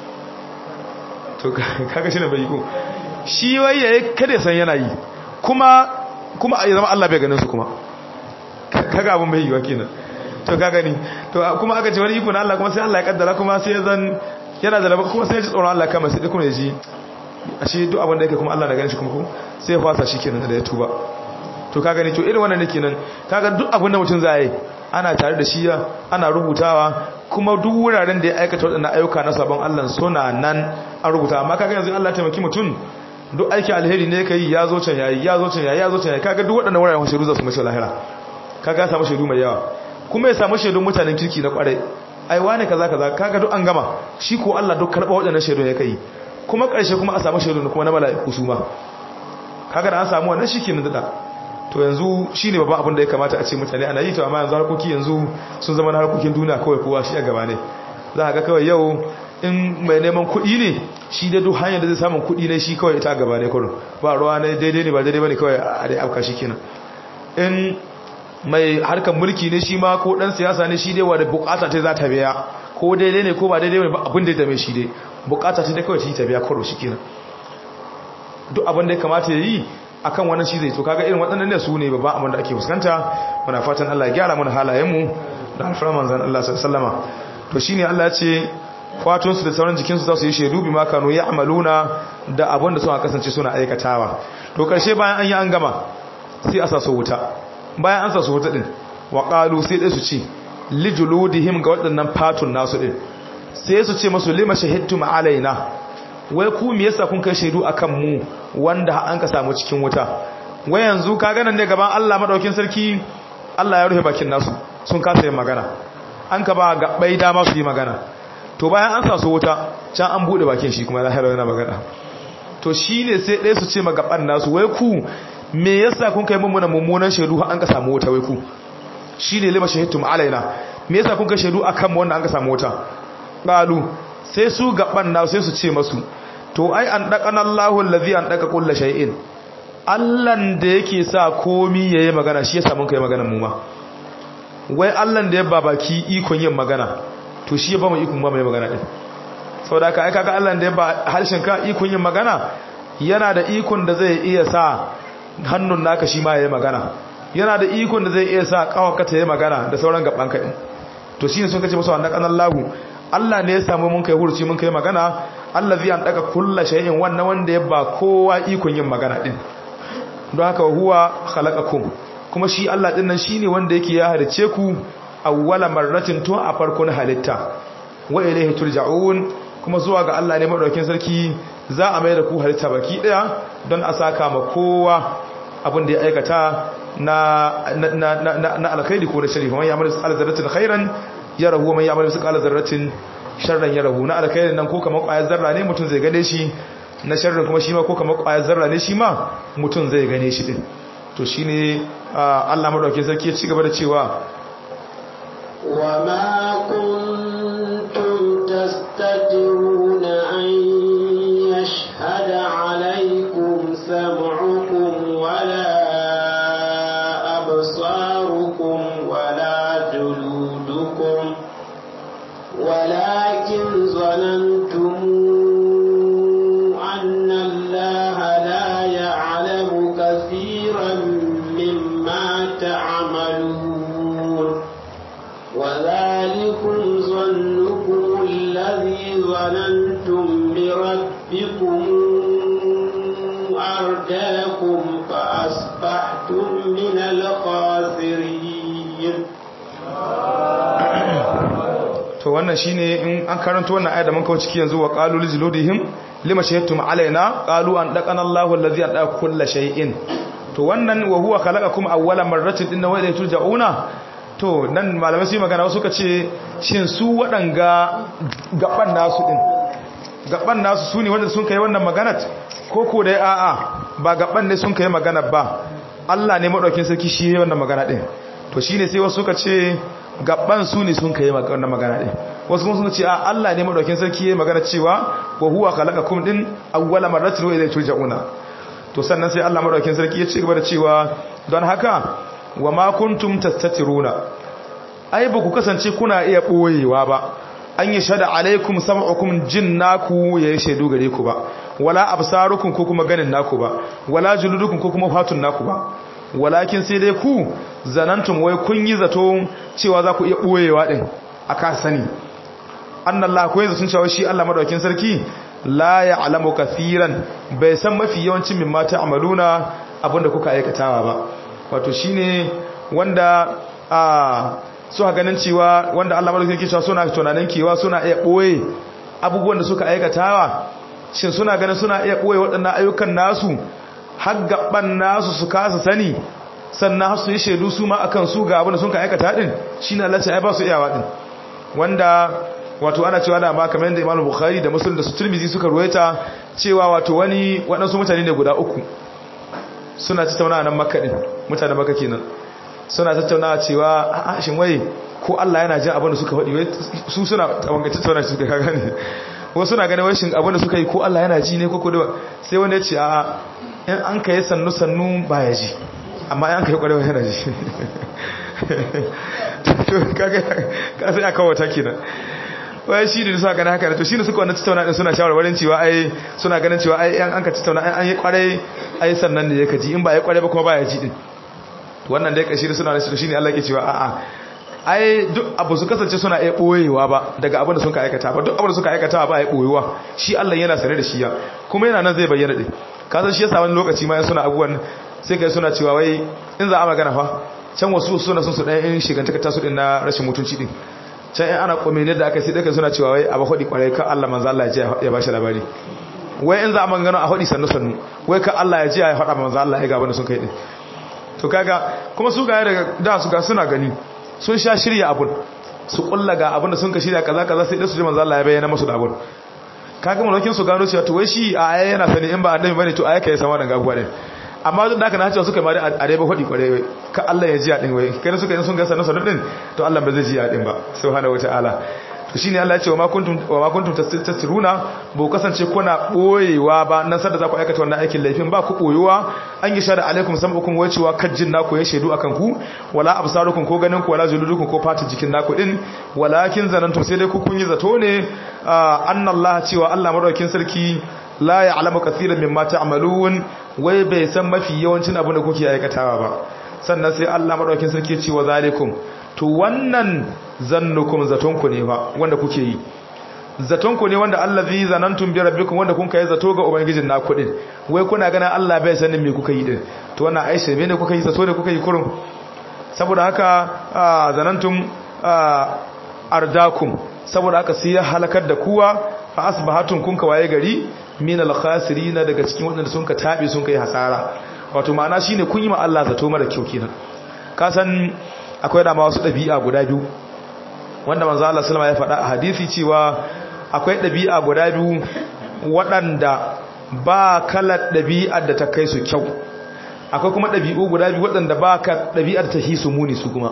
to kaga shi ne bai ko shi wai yayi kada san yana yi kuma kuma ya zama Allah bai ganin su kuma kaga abun bai yi wa kenan to kaga ni to kuma aka ce wani iko na Allah kuma sai Allah ya kaddara kuma sai ya zan yana da kuma sai ya ji tsoron Allah kama sai kuma ya ji ashe duk abin da yake kuma Allah na ganin shi kuma sai ya fasa shi kenan da ya tuba to kaga ni to irin wannan nake nan kaga duk abin da mutum zai yi ana tare da shi ana rubutawa kuma duk wuraren da ya aikata waɗannan ayyuka na sabon Allah suna nan an rubuta amma kaga yanzu Allah taimaki mutum duk aiki alheri ne kai ya zo can yayi ya zo can yayi ya zo can yayi kaga duk waɗannan wuraren shaidu za su mace lahira kaga ya samu shaidu mai yawa kuma ya samu shaidun mutanen kirki na kwarai ai wane kaza kaza kaga duk an gama shi ko Allah duk karba waɗannan shaidun ya kai kuma ƙarshe kuma a samu shaidun kuma na mala'iku su ma kaga da an samu wannan shi kenan da to yanzu shine babban abin da ya kamata a ce mutane ana yi to amma yanzu harkoki yanzu sun zama na harkokin duniya kawai kowa shi a gaba ne za ga kawai yau in mai neman kuɗi ne shi da duk hanyar da zai samun kuɗi ne shi kawai ita gaba ne kurin ba ruwa ne daidai ne ba daidai bane kawai a dai afka shi kenan in mai harkar mulki ne shi ma ko dan siyasa ne shi dai wa da bukata ta za ta biya ko daidai ne ko ba daidai ne ba abin da ya dame shi dai bukata ta dai kawai ta biya karo shi kenan duk abin da ya kamata ya yi akan wannan shi zai to kaga irin waɗannan ne su ne babban abin da ake fuskanta muna fatan Allah ya gyara mana halayenmu da alfarar manzan Allah sallama to shine Allah ya ce fatun su da sauran jikin su za su yi shedu bi ma kanu ya'maluna da abin da suka kasance suna aikatawa to karshe bayan an yi an gama sai a sa su wuta bayan an sa su wuta din wa qalu sai dai su ce lijuludihim ga waɗannan fatun nasu din sai su ce masu lima shahidtum alaina wai ku me yasa kun kai shaidu akan mu wanda an ka samu cikin wuta wai yanzu ka ganin ne gaban Allah madaukin sarki Allah ya rufe bakin nasu sun kasa yin magana an ka ba gabbai dama su yi magana to bayan an sa su wuta can an bude bakin shi kuma lahira yana magana to shine sai ɗaya su ce magaban nasu wai ku me yasa kun kai mummuna mummunan shaidu an ka samu wuta wai ku shine lima shahidtum alaina me yasa kun kai shaidu akan mu wanda an ka samu wuta qalu sai su gaban na sai su ce masu to ai an daqana Allahu allazi an daqa kullu shay'in Allahn da yake sa komi yayi magana shi yasa mun kai magana mu ma wai Allah da ya babaki ikon yin magana to shi ya ba mu ikon ba mai magana din saboda haka ai kaga Allah da ya ba harshen ka ikon yin magana yana da ikon da zai iya sa hannun naka shi ma ya yi magana yana da ikon da zai iya sa kawaka ta yi magana da sauran gaban ka din to shine sun kace musu wannan kanan lahu Allah ne ya samu mun kai hurci mun kai magana Allah zai an daga kullu shay'in wannan wanda ya ba kowa ikon yin magana din don haka huwa khalaqakum kuma shi Allah din nan shine wanda yake ya halice ku awwala marratin tun a farkon halitta wa ilayhi turja'un kuma zuwa ga Allah ne madaukakin sarki za a mai da ku halitta baki daya don a saka ma kowa abin da ya aikata na na na na alkhairi ko da sharifa man ya'mal misqala zarratin khairan yarahu man ya'mal misqala zarratin sharran yarahu na alkhairin nan ko kamar ƙwayar zarra ne mutum zai gane shi na sharrin kuma shi ma ko kamar ƙwayar zarra ne shi ma mutum zai gane shi din to shine Allah madaukakin sarki ya ci gaba da cewa وما كنتم تستترون أن يشهد عليكم سمعكم ولا أبصاركم ولا جلودكم ولكن ظننتم أن الله لا يعلم كثيرا مما تعملون وذلكم ظنكم الذي ظننتم بربكم أرداكم فأصبحتم من الخاسرين to wannan shine in an karanto wannan ayat da mun kawo ciki yanzu wa qalu lijludihim lima shahidtum alaina qalu an daqana Allahu allazi ada kull shay'in to wannan wa huwa khalaqakum awwala marratin inna wa ilayhi turja'una to nan malamai su yi magana wasu ka ce shin su waɗanga gaban nasu ɗin gaban nasu su ne wanda sun kai wannan maganat ko ko dai a'a ba gaban ne sun kai magana ba Allah ne maɗaukin sarki shi ya wannan magana ɗin to shi ne sai wasu ka ce gaban su ne sun kai wannan magana ɗin wasu kuma sun ce a Allah ne maɗaukin sarki ya magana cewa wa huwa khalaqakum din awwala marratin wa ilayhi turja'una to sannan sai Allah maɗaukin sarki ya ci gaba da cewa don haka wa ma kuntum tastatiruna ai ba ku kasance kuna iya boyewa ba an yi shada alaikum sam'ukum jinnaku yayi shaidu gare ku ba wala absarukum ko kuma ganin naku ba wala juludukum ko kuma fatun naku ba walakin sai dai ku zanantum wai kun yi zato cewa za ku iya boyewa din aka sani annallahu ko yanzu sun cewa shi Allah madaukakin sarki la ya'lamu kaseeran bai san mafi yawancin mimma ta'maluna abinda kuka aikatawa ba wato shine wanda a suka ganin cewa wanda Allah madaukakin sarki cewa suna tunanin kewa suna iya boye abubuwan da suka aikatawa shin suna ganin suna iya boye waɗannan ayyukan nasu har gaban nasu su kasa sani sannan har su yi shaidu su ma akan su ga abin da sun ka aikata din shine Allah ya ba su iyawa din wanda wato ana cewa da ma kamar yadda Imam Bukhari da Muslim da su Tirmidhi suka ruwaita cewa wato wani waɗansu mutane ne guda uku suna tattaunawa nan Makka din mutanen Makka kenan suna tattaunawa cewa a shin wai ko Allah yana jin abin da suka faɗi wai su suna wanga tattauna su ka gane wasu suna ganin wai shin abin da suka yi ko Allah yana ji ne ko ko da sai wanda ya ce a in an kai sannu sannu baya ji amma in an kai kwarewa yana ji to kaga ka sai aka wata kenan wai shi ne suka gani haka to shi ne suka wannan tattauna din suna shawarwarin cewa ai suna ganin cewa ai an ka tattauna an yi kwarai ai sannan ne yake ji in ba ya kware ba kuma baya ji din wannan dai kashi suna da shi ne Allah ke cewa a'a ai duk abu su kasance suna iya boyewa ba daga abin da suka aikata ba duk abin da suka aikata ba ya boyewa shi Allah yana sane da shi ya kuma yana nan zai bayyana din ka san shi yasa wani lokaci ma suna abubuwan sai kai suna cewa wai in za a magana fa can wasu suna sun su dan in shigantaka tasu din na rashin mutunci din can in ana komene da aka sai dai suna cewa wai abu hodi kwarai ka Allah manzo Allah ya ji ya bashi labari wai in za a magana a hodi sannu sannu wai ka Allah ya ji ya faɗa manzo Allah ya ga abin da sun kai din to kaga kuma su ga daga da su ga suna gani sun sha shirya abun su kulla ga abin da sun ka shirya kaza kaza sai dai su ji manzo Allah ya bayyana musu da abun kaga mulakin su gano cewa to wai shi a aya yana sani in ba annabi bane to aya kai sama da gabuwa ne amma duk da haka na cewa suka mari a dai ba hodi kware ka Allah ya ji a din wai kai suka yin sun ga sanin sanin din to Allah ba zai ji a din ba subhanahu wataala to shine Allah ya ce wa ma kuntum wa ma kuntum tastiruna ba ku kasance kuna boyewa ba nan sadda za ku aikata wannan aikin laifin ba ku boyewa an yi shada alaikum sam'ukum wa cewa kajjin naku ya shaidu akan ku wala absarukum ko ganin ku wala juludukum ko fata jikin naku din walakin zanantum sai dai ku kun yi zato ne annallaha cewa Allah madaukakin sarki la ya'lamu kaseeran mimma ta'malun wai bai san mafi yawancin abin da kuke aikatawa ba sannan sai Allah madaukakin sarki ya ce wa zalikum to wannan zannukum zatonku ne fa wanda kuke yi zatonku ne wanda allazi zanantum bi rabbikum wanda kun kai zato ga ubangijin naku din wai kuna ganin Allah bai sanin me kuka yi din to wannan aisha me ne kuka yi zato ne kuka yi kurum saboda haka zanantum ardakum saboda haka sai ya halakar da kuwa fa asbahatum kun kawaye gari min al-khasirin daga cikin wadanda sun ka tabe sun kai hasara wato ma'ana shine kun yi ma Allah zato mara kyau kenan ka san akwai dama wasu ɗabi'a guda biyu wanda manzo Allah sallama ya faɗa a hadisi cewa akwai ɗabi'a guda biyu waɗanda ba kalar ɗabi'ar da ta kai su kyau akwai kuma ɗabi'u guda biyu waɗanda ba ka ɗabi'ar ta hisu muni su kuma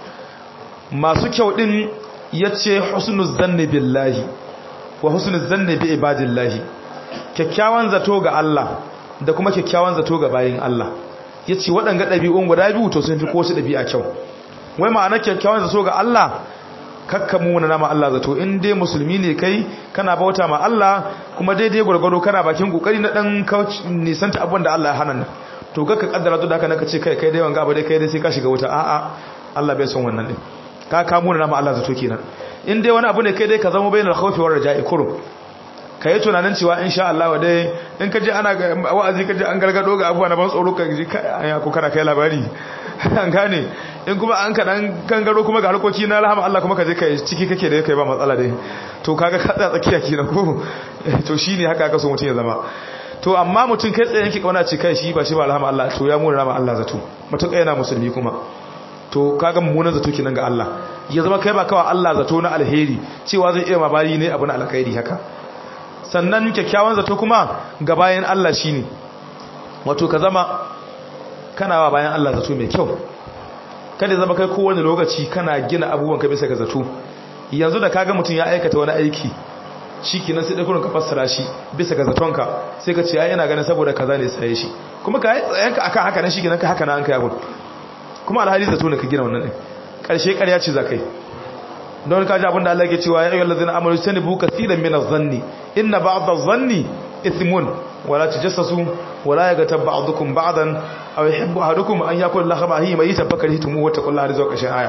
masu kyau ɗin ya ce husnul zanni billahi wa husnul zanni bi ibadillahi kyakkyawan zato ga Allah da kuma kyakkyawan zato ga bayin Allah ya ce waɗanga ɗabi'un guda biyu to sun fi kowace ɗabi'a kyau wai ma'ana kyakkyawan zato ga Allah kakka muna nama Allah zato in dai musulmi ne kai kana bauta ma Allah kuma daidai gwargwado kana bakin kokari na dan nisanta abin da Allah ya hana to kakka kaddara to da haka naka ce kai kai dai wanga abu dai kai dai sai ka shiga wuta a'a Allah bai son wannan din ka ka muna nama Allah zato kenan in dai wani abu ne kai dai ka zama bainal khawfi war raja'i kurum ka yi tunanin cewa in sha Allah dai in ka je ana wa'azi ka je an gargado ga abubuwa na ban tsoro ka ji ko kana kai labari an gane in kuma an kaɗan gangaro kuma ga harkoki na rahama Allah kuma ka je ka ciki kake da kai ba matsala dai to kaga ka tsaya tsakiya kenan ko to shine haka aka so mutum ya zama to amma mutum kai tsaye yake kauna ce kai shi ba shi ba rahama Allah to ya mura rahama Allah zato mutum kai yana musulmi kuma to kaga mummunan zato kenan ga Allah ya zama kai ba kawai Allah zato na alheri cewa zai iya mabari ne abu na alkhairi haka sannan kyakkyawan zato kuma ga bayan Allah shine wato ka zama kana wa bayan Allah zato mai kyau kada zama kai kowane lokaci kana gina abubuwan ka bisa ga zato yanzu da kaga mutum ya aikata wani aiki shikenan sai dakurin ka fassara shi bisa ga zatonka sai ka ce ai ina ganin saboda kaza ne sai shi kuma ka tsayanka akan haka nan shikenan ka haka nan an kai abun kuma alhali zato ne ka gina wannan din karshe ƙarya ce zakai don kaji abinda Allah ke cewa ya ayyuhal ladzina amanu tanibu kaseeran min adh-dhanni inna ba'd adh-dhanni ithmun wala tajassasu wala yaghtab ba'dukum ba'dan aw yuhibbu ahadukum an yakula lahmahi mayitan fakarihtum wa taqullaha rizqa kashin aya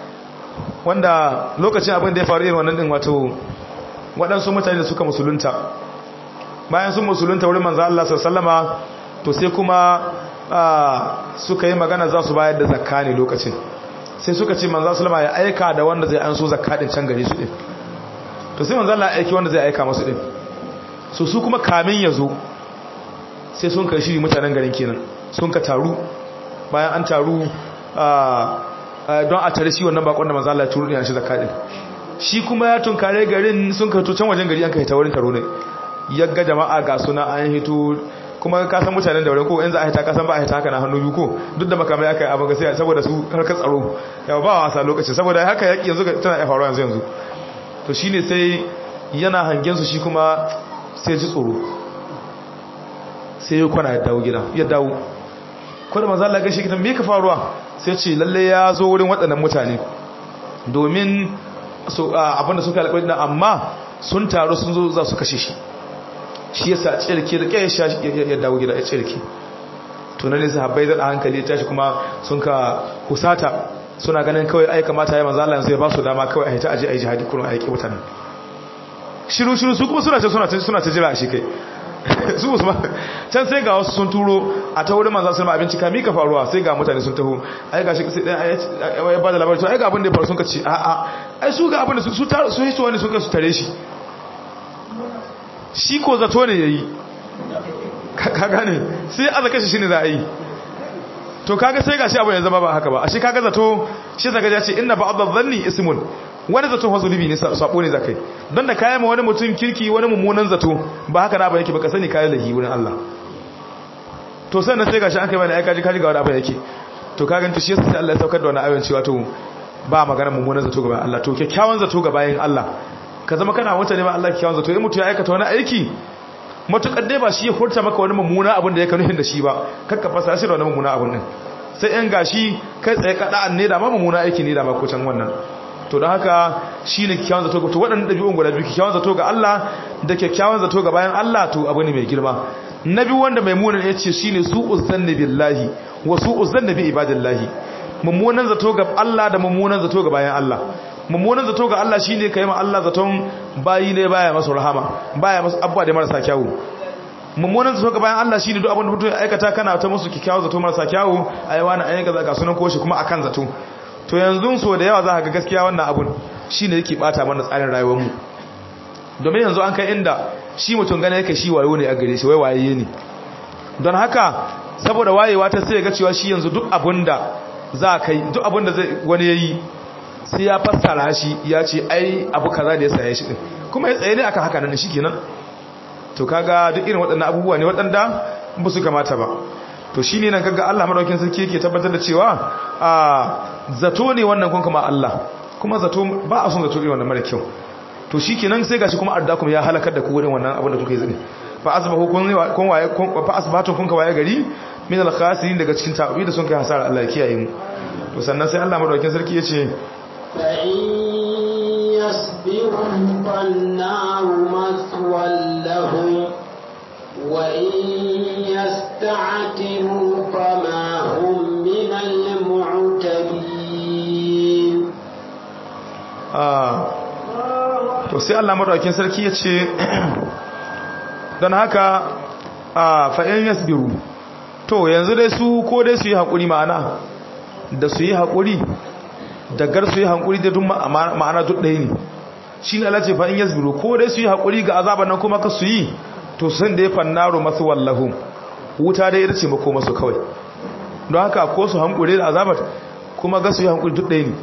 wanda lokacin abin da ya faru irin wannan din wato waɗansu mutane da suka musulunta bayan sun musulunta wurin manzo Allah sallallahu to sai kuma suka yi magana za su bayar da zakka ne lokacin sai suka ce manzo sallama ya aika da wanda zai anso zakatin can gare su din to sai manzo Allah ya aiki wanda zai aika masu din so su kuma kamin ya zo sai sun kai shiri mutanen garin kenan sun ka taru bayan an taru don a tare shi wannan bakon da manzo Allah ya turu ne a shi zakatin shi kuma ya tunkare garin sun ka to can wajen gari an kai ta wurin taro ne yagga jama'a ga suna an hito kuma ka san mutanen da wurin ko in za a hita ka san ba a hita haka na hannu biyu ko duk da makamai aka yi abin ga sai saboda su harkar tsaro yawa ba wasa lokaci saboda haka yaki yanzu tana ya faruwa yanzu yanzu to shine sai yana hangen su shi kuma sai ji tsoro sai ya kwana ya dawo gida ya dawo ko da manzo Allah ga shi kitan me ka faruwa sai ce lalle ya zo wurin waɗannan mutane domin abinda suka alƙawari amma sun taru sun zo za su kashe shi shi yasa tsirki da kai ya dawo gida ya tsirki tunanin sahabbai da hankali ya tashi kuma sun ka husata suna ganin kawai ai kamata ya manzo Allah yanzu ya ba su dama kawai a hita aje ai jihadi kuma aiki mutanen shiru shiru su kuma suna ce suna ce suna ce jira shi kai su musu can sai ga wasu sun turo a ta wurin manzo sallama abinci ka mika faruwa sai ga mutane sun taho ai gashi sai dan ya ba da labarin to ai ga abin da ya faru sun ka ce a a ai su ga abin da su su su hito wani sun ka su tare shi shi ko zato ne ya yi ka gane sai aza kashe shi ne za a yi to kaga sai ga shi abu ya zama ba haka ba a shi kaga zato shi zaga ya ce inna ba abin zanni ismun wani zato fa zunubi ne sabo ne zakai don da kayan ma wani mutum kirki wani mummunan zato ba haka na ba yake baka sani kayan lahi wurin Allah to sannan sai ga shi an kai bane ai kaji kaji ga wani abu yake to kaga to shi yasa Allah ya saukar da wani ayon cewa to ba magana mummunan zato ga bayan Allah to kyakkyawan zato ga bayan Allah ka zama kana mutane ma Allah kyakkyawan zato in mutu ya aikata wani aiki matukar dai ba shi ya furta maka wani mummuna abin da ya kanu da shi ba kakka fasa shi da wani mummuna abin din sai yan gashi kai tsaye kada ne da ma mummuna aiki ne da ma ko can wannan to don haka shi ne kyakkyawan zato to waɗannan ɗabi'un guda biyu kyakkyawan zato ga Allah da kyakkyawan zato ga bayan Allah to abu ne mai girma na biyu wanda mai munan ya ce shi ne su uzanni billahi wa su uzanni bi ibadillahi mummunan zato ga Allah da mummunan zato ga bayan Allah mummunan zato ga Allah shine kai ma Allah zaton bayi ne baya masa rahama baya masa abba da marasa kyawu mummunan zato ga bayan Allah shine duk abin da mutum ya aikata kana ta musu kikkiawa zato marasa kyawu ai wani ayyuka zaka sunan koshi kuma akan zato to yanzu so da yawa za ka ga gaskiya wannan abun shine yake bata mana tsarin rayuwar mu domin yanzu an kai inda shi mutum gane yake shi wayo ne a gare shi wai waye ne don haka saboda wayewa ta sai ga cewa shi yanzu duk abinda za kai duk abinda zai wani yayi sai ya fassara shi ya ce ai abu kaza da ya saye shi din kuma ya tsaye ne akan haka nan shikenan to kaga duk irin waɗannan abubuwa ne waɗanda ba su kamata ba to shine nan kaga Allah madaukakin sarki yake tabbatar da cewa a zato ne wannan kun kuma Allah kuma zato ba a son zato irin wannan mara kyau to shikenan sai gashi kuma ardakum ya halakar da ku wurin wannan abin da kuka yi zane fa asbahu kun kun waye fa asbahtum kun ka waye gari min al khasirin daga cikin ta'abi da sun kai hasara Allah ya kiyaye mu to sannan sai Allah madaukakin sarki yace fa in yasbiru fannaru maswallahu wa in yasta'tibu fama hum min al mu'tabin ah to sai Allah madaukakin sarki yace don haka a fa'in yasbiru to yanzu dai su ko dai su yi haƙuri ma'ana da su yi haƙuri da gar su yi haƙuri da duk ma'ana duk ɗaya ne shi ne alace fa'in yasbiru ko dai su yi haƙuri ga azaban nan kuma ka su yi to sun da ya fannaro masu wallahu wuta dai ita ce mako masu kawai don haka ko su haƙuri da azabar kuma ga su yi haƙuri duk ɗaya ne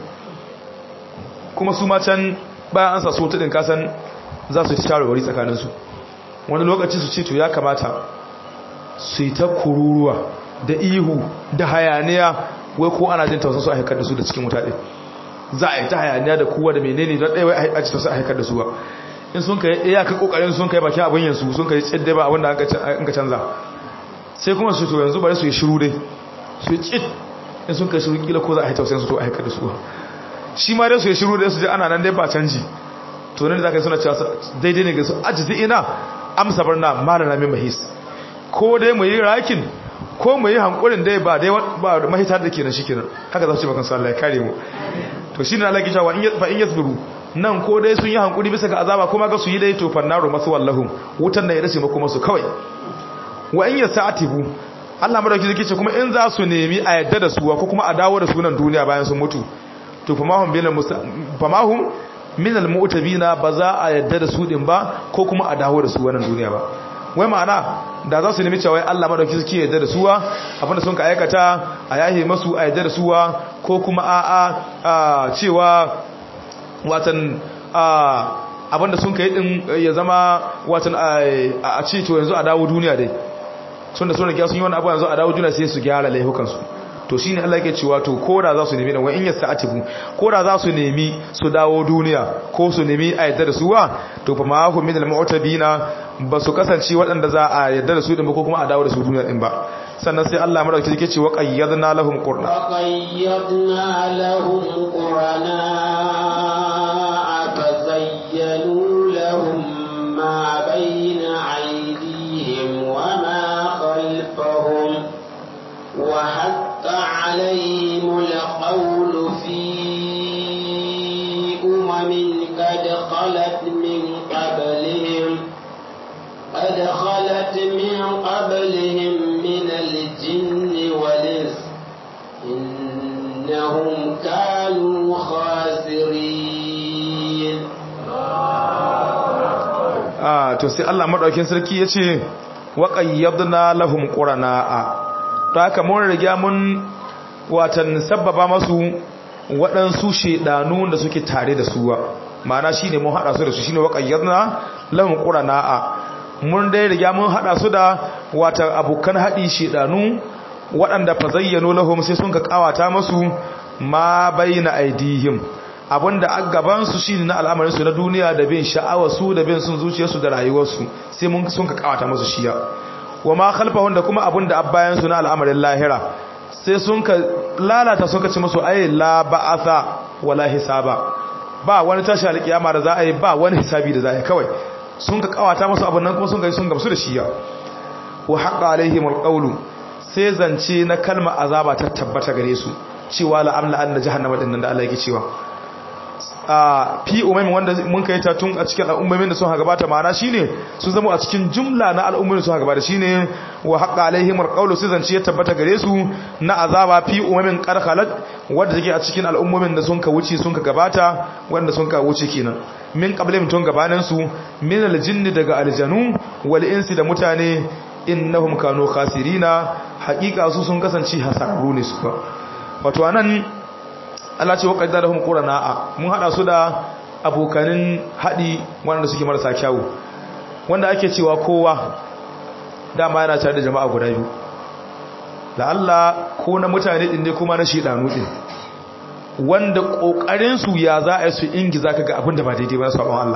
kuma su ma can bayan an sa so taɗin kasan za su ci shawarwari tsakaninsu wani lokaci su ce to ya kamata su yi ta kururuwa da ihu da hayaniya wai ko ana jin tausa su a haikar da su da cikin mutane za a yi ta hayaniya da kowa da menene don ɗaya wai a ci tausa a haikar da su ba in sun kai iya ka kokarin sun kai bakin abin yansu sun kai tsidde ba abin da an ka canza sai kuma su to yanzu bari su yi shiru dai su yi tsit in sun kai shiru kila ko za a yi tausayin su to a haikar da su shi ma dai su yi shiru dai su je ana nan dai ba canji to ne da za ka yi suna cewa daidai ne ga su ajizi ina amsa barna malana min mahis ko dai mu yi rakin ko mu yi hankurin dai ba dai ba mahita da kenan shikenan haka za su ce bakan su Allah ya kare mu to shine Allah ya cewa in fa in yasbiru nan ko dai sun yi hankuri bisa ga azaba kuma ga su yi dai to fannaru masu wallahu wutan da ya dace mako masu kawai wa in yasatibu Allah madauki zai ce kuma in za su nemi a yadda da su ko kuma a dawo da su nan duniya bayan sun mutu to famahum bil famahum min al-mu'tabina ba za a yadda da su din ba ko kuma a dawo da su wannan duniya ba wai ma'ana da za su nemi cewa Allah madauki suke yadda da suwa abinda sun ka aikata a yahe masu a yadda da suwa ko kuma a a cewa watan a abinda sun ka yi din ya zama watan a ce to yanzu a dawo duniya dai sun da sun riga sun yi wani abu yanzu a dawo duniya sai su gyara laifukansu to shine Allah yake cewa to koda za su nemi wa in yasta'tibu koda za su nemi su dawo duniya ko su nemi a yadda da suwa to fa ma hum min al-mu'tabina ba su kasance waɗanda za a yadda da su din ba ko kuma a dawo da su duniya din ba sannan sai Allah madauki yake cewa qayyadna lahum qurna wa qayyadna lahum qurana fazayyanu lahum ma bayna aydihim wa ma khalfahum wa عليهم القول في أمم قد خلت من قبلهم قد خلت من قبلهم من الجن والإنس إنهم كانوا خاسرين آه to sai Allah madaukin sarki yace wa qayyadna lahum qurana to haka mun riga mun watan sabbaba masu waɗansu shedanu da suke tare da suwa ma'ana shine mun hada su da su shine waqayyadna lahum qurana'a mun dai riga mun hada su da watan abukan hadi shedanu waɗanda fa zayyano lahum sai sun ka kawata masu ma baina aidihim abinda a gaban su shine na al'amarin su na duniya da bin sha'awa su da bin sun zuciyarsu da rayuwarsu sai mun sun ka kawata musu shiya wa ma khalfahum da kuma abinda abbayan su na al'amarin lahira sai sun ka lalata sun ka ci musu ai la ba'atha wala hisaba ba wani tashi alkiyama da za a yi ba wani hisabi da za a yi kawai sun ka kawata musu abin nan kuma sun ga sun gamsu da shiya wa haqa alaihim alqawlu sai zance na kalma azaba ta tabbata gare su cewa la'amla anna jahannama din nan da Allah yake cewa a fi umaymin wanda mun kai ta tun a cikin al'ummomin da sun gabata ma'ana shine su zama a cikin jumla na al'ummomin da sun gabata shine wa haqqa alaihim alqawlu sai zance ya tabbata gare su na azaba fi umaymin qarqalat wanda take a cikin al'ummomin da sun ka wuce sun ka gabata wanda sun ka wuce kenan min qablihim tun gabanin su min aljinni daga aljanu wal insi da mutane innahum kanu khasirina haqiqa su sun kasance hasararru ne su wato anan Allah ce wa qaddarahum qurana'a mun hada su da abokanin hadi wanda suke marasa kyawu wanda ake cewa kowa dama yana tare da jama'a guda biyu la Allah ko na mutane din ne kuma na shedanu din wanda kokarin su ya za a su ingiza ka ga abin da ba daidai ba sabon Allah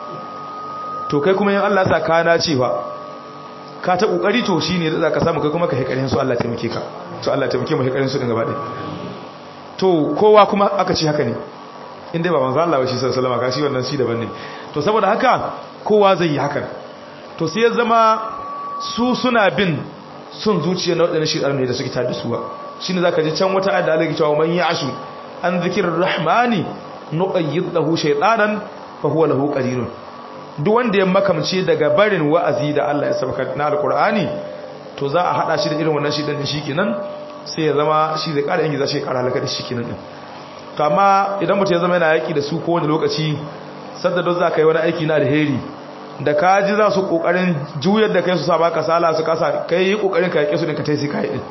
to kai kuma yin Allah sa kana cewa ka ta kokari to shine da ka samu kai kuma ka hikarin su Allah taimake ka to Allah taimake mu hikarin su din gaba ɗaya to kowa kuma aka ce haka ne inda ba manzo Allah ba shi sallallahu alaihi wasallam wannan shi daban ne to saboda haka kowa zai yi hakan to sai ya zama su suna bin sun zuciya na wadannan shedar ne da suke tada su ba shine zaka ji can wata ayat da Allah ya cewa man ya'shu an zikrir rahmani nuqayyid lahu shaytanan fa huwa lahu qarinun duk wanda ya makamce daga barin wa'azi da Allah ya sabaka na alqur'ani to za a hada shi da irin wannan shedan din shikenan sai ya zama shi zai kara yanki za shi kara halaka da shi kenan din to amma idan mutum ya zama yana yaki da su ko wani lokaci sadda don za ka yi wani aiki na alheri da ka ji za su kokarin juyar da kai su sa baka sala su kasa kai yi kokarin ka yake su din ka tai sai kai din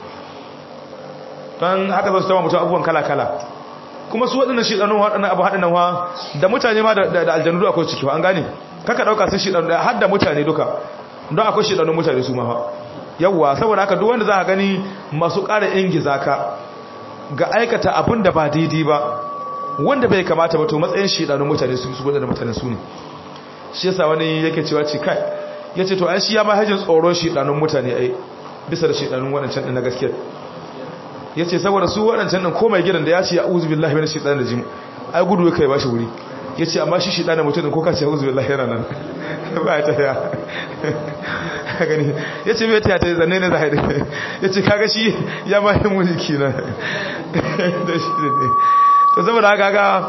don haka za su tama mutum abubuwan kala kala kuma su waɗannan shi ɗanun waɗannan abu haɗin wa da mutane ma da aljanu akwai ciki an gane kaka ɗauka sun shi ɗanun har da mutane duka don akwai shi ɗanun mutane su ma yawwa saboda haka duk wanda za ka gani masu ƙara ingiza ka ga aikata abin da ba daidai ba wanda bai kamata ba to matsayin shidanun mutane su su da mutane su ne shi yasa wani yake cewa ce kai yace to ai shi ya ma hajin tsoron shidanun mutane ai bisa da shidanun wadancan din na gaskiya yace saboda su wadancan din komai gidan da ya ce a'udhu billahi minash shaitanir rajim ai gudu kai ba shi wuri yace amma shi shidanin mutum ko ka ce a'udhu billahi yana nan ba ta ya gani ya ce mai ta ta zanne ne za a yi ya ce kaga shi ya ma yi mulki na da shi ne to saboda haka ga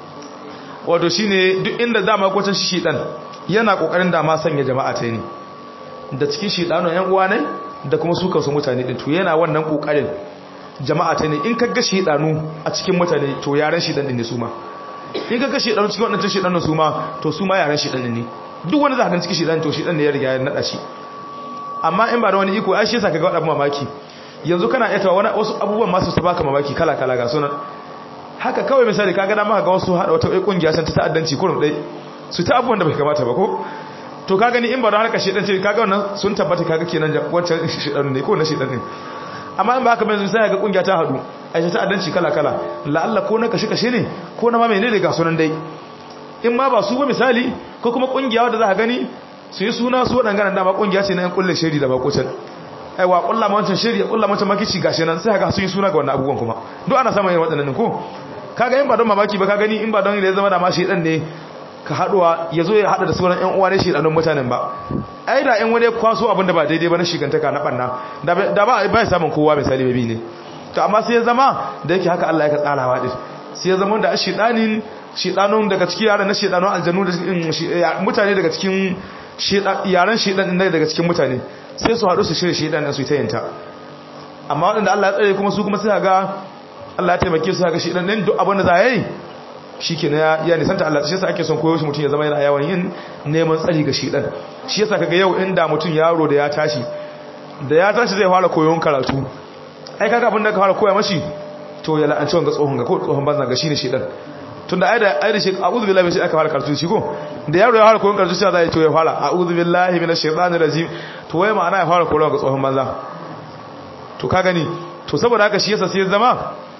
wato shi ne duk inda dama kwacin shi shiɗan yana ƙoƙarin dama sanya jama'a ta ne da cikin shiɗanu yan uwa ne da kuma su kansu mutane ɗin to yana wannan ƙoƙarin jama'a ta ne in ka ga shiɗanu a cikin mutane to yaren shiɗan ɗin ne su ma in ka ga shiɗanu cikin waɗancan shiɗanun su ma to su ma yaren shiɗan ne duk wani za a cikin shiɗan to shiɗan ne ya riga ya naɗa shi amma in ba da wani iko ai shi yasa kaga wani abu mamaki yanzu kana iya tawa wani wasu abubuwan masu su baka mamaki kala kala ga sunan haka kawai misali kaga na maka ga wasu hada wata kungiya san ta ta'addanci kurum dai su ta abubuwan da bai kamata ba ko to ka gani in ba da harka shedan ce kaga wannan sun tabbata kaga kenan wancan shedan ne ko na shedan ne amma in ba haka yanzu sai ga kungiya ta hadu ai ta ta'addanci kala kala la'alla ko na kashe kashe ne ko na ma menene ga sunan dai in ma ba su ba misali ko kuma kungiya wadda za ka gani su yi suna su waɗanda dama ƙungiya ce na yan kulle shiri da bakocin aiwa ƙulla wancan shiri ya ƙulla wancan makici gashi nan sai haka sun yi suna ga wannan abubuwan kuma duk ana samun yin waɗannan ko kaga in ba don mamaki ba ka gani in ba don da ya zama da ma shi ɗan ne ka haɗuwa ya zo ya haɗa da sauran ƴan uwa ne shi ɗanun mutanen ba ai da ƴan wani kwaso abin da ba daidai ba na shigantaka na ɓanna da ba ba ya samun kowa misali bai bi ne to amma sai ya zama da yake haka Allah ya ka tsarawa din sai ya zama da shiɗanin shiɗanun daga cikin yaran na shiɗanun aljanu da mutane daga cikin yaren shiɗan ɗin daga cikin mutane sai su haɗu su shirya shiɗan ɗin su ta yanta amma waɗanda Allah ya tsare kuma su kuma sai ga Allah ya taimake su ga shiɗan ɗin duk abin da za a yi shi ke ya nisanta Allah shi yasa ake son koyo shi mutum ya zama yana yawan yin neman tsari ga shiɗan shi yasa kaga yau inda mutum yaro da ya tashi da ya tashi zai fara koyon karatu ai kaga abin da ka fara koya mashi to ya la'anci wanga tsohon ga ko tsohon banza ga shine shiɗan tunda ai da ai da shi a'udhu billahi min aka fara karatu shi ko da yaro ya fara koyon karatu sai zai to ya fara a'udhu billahi minash shaitanir rajim to wai ma'ana ya fara koyon ga tsohon banza to ka gani to saboda haka shi yasa sai zama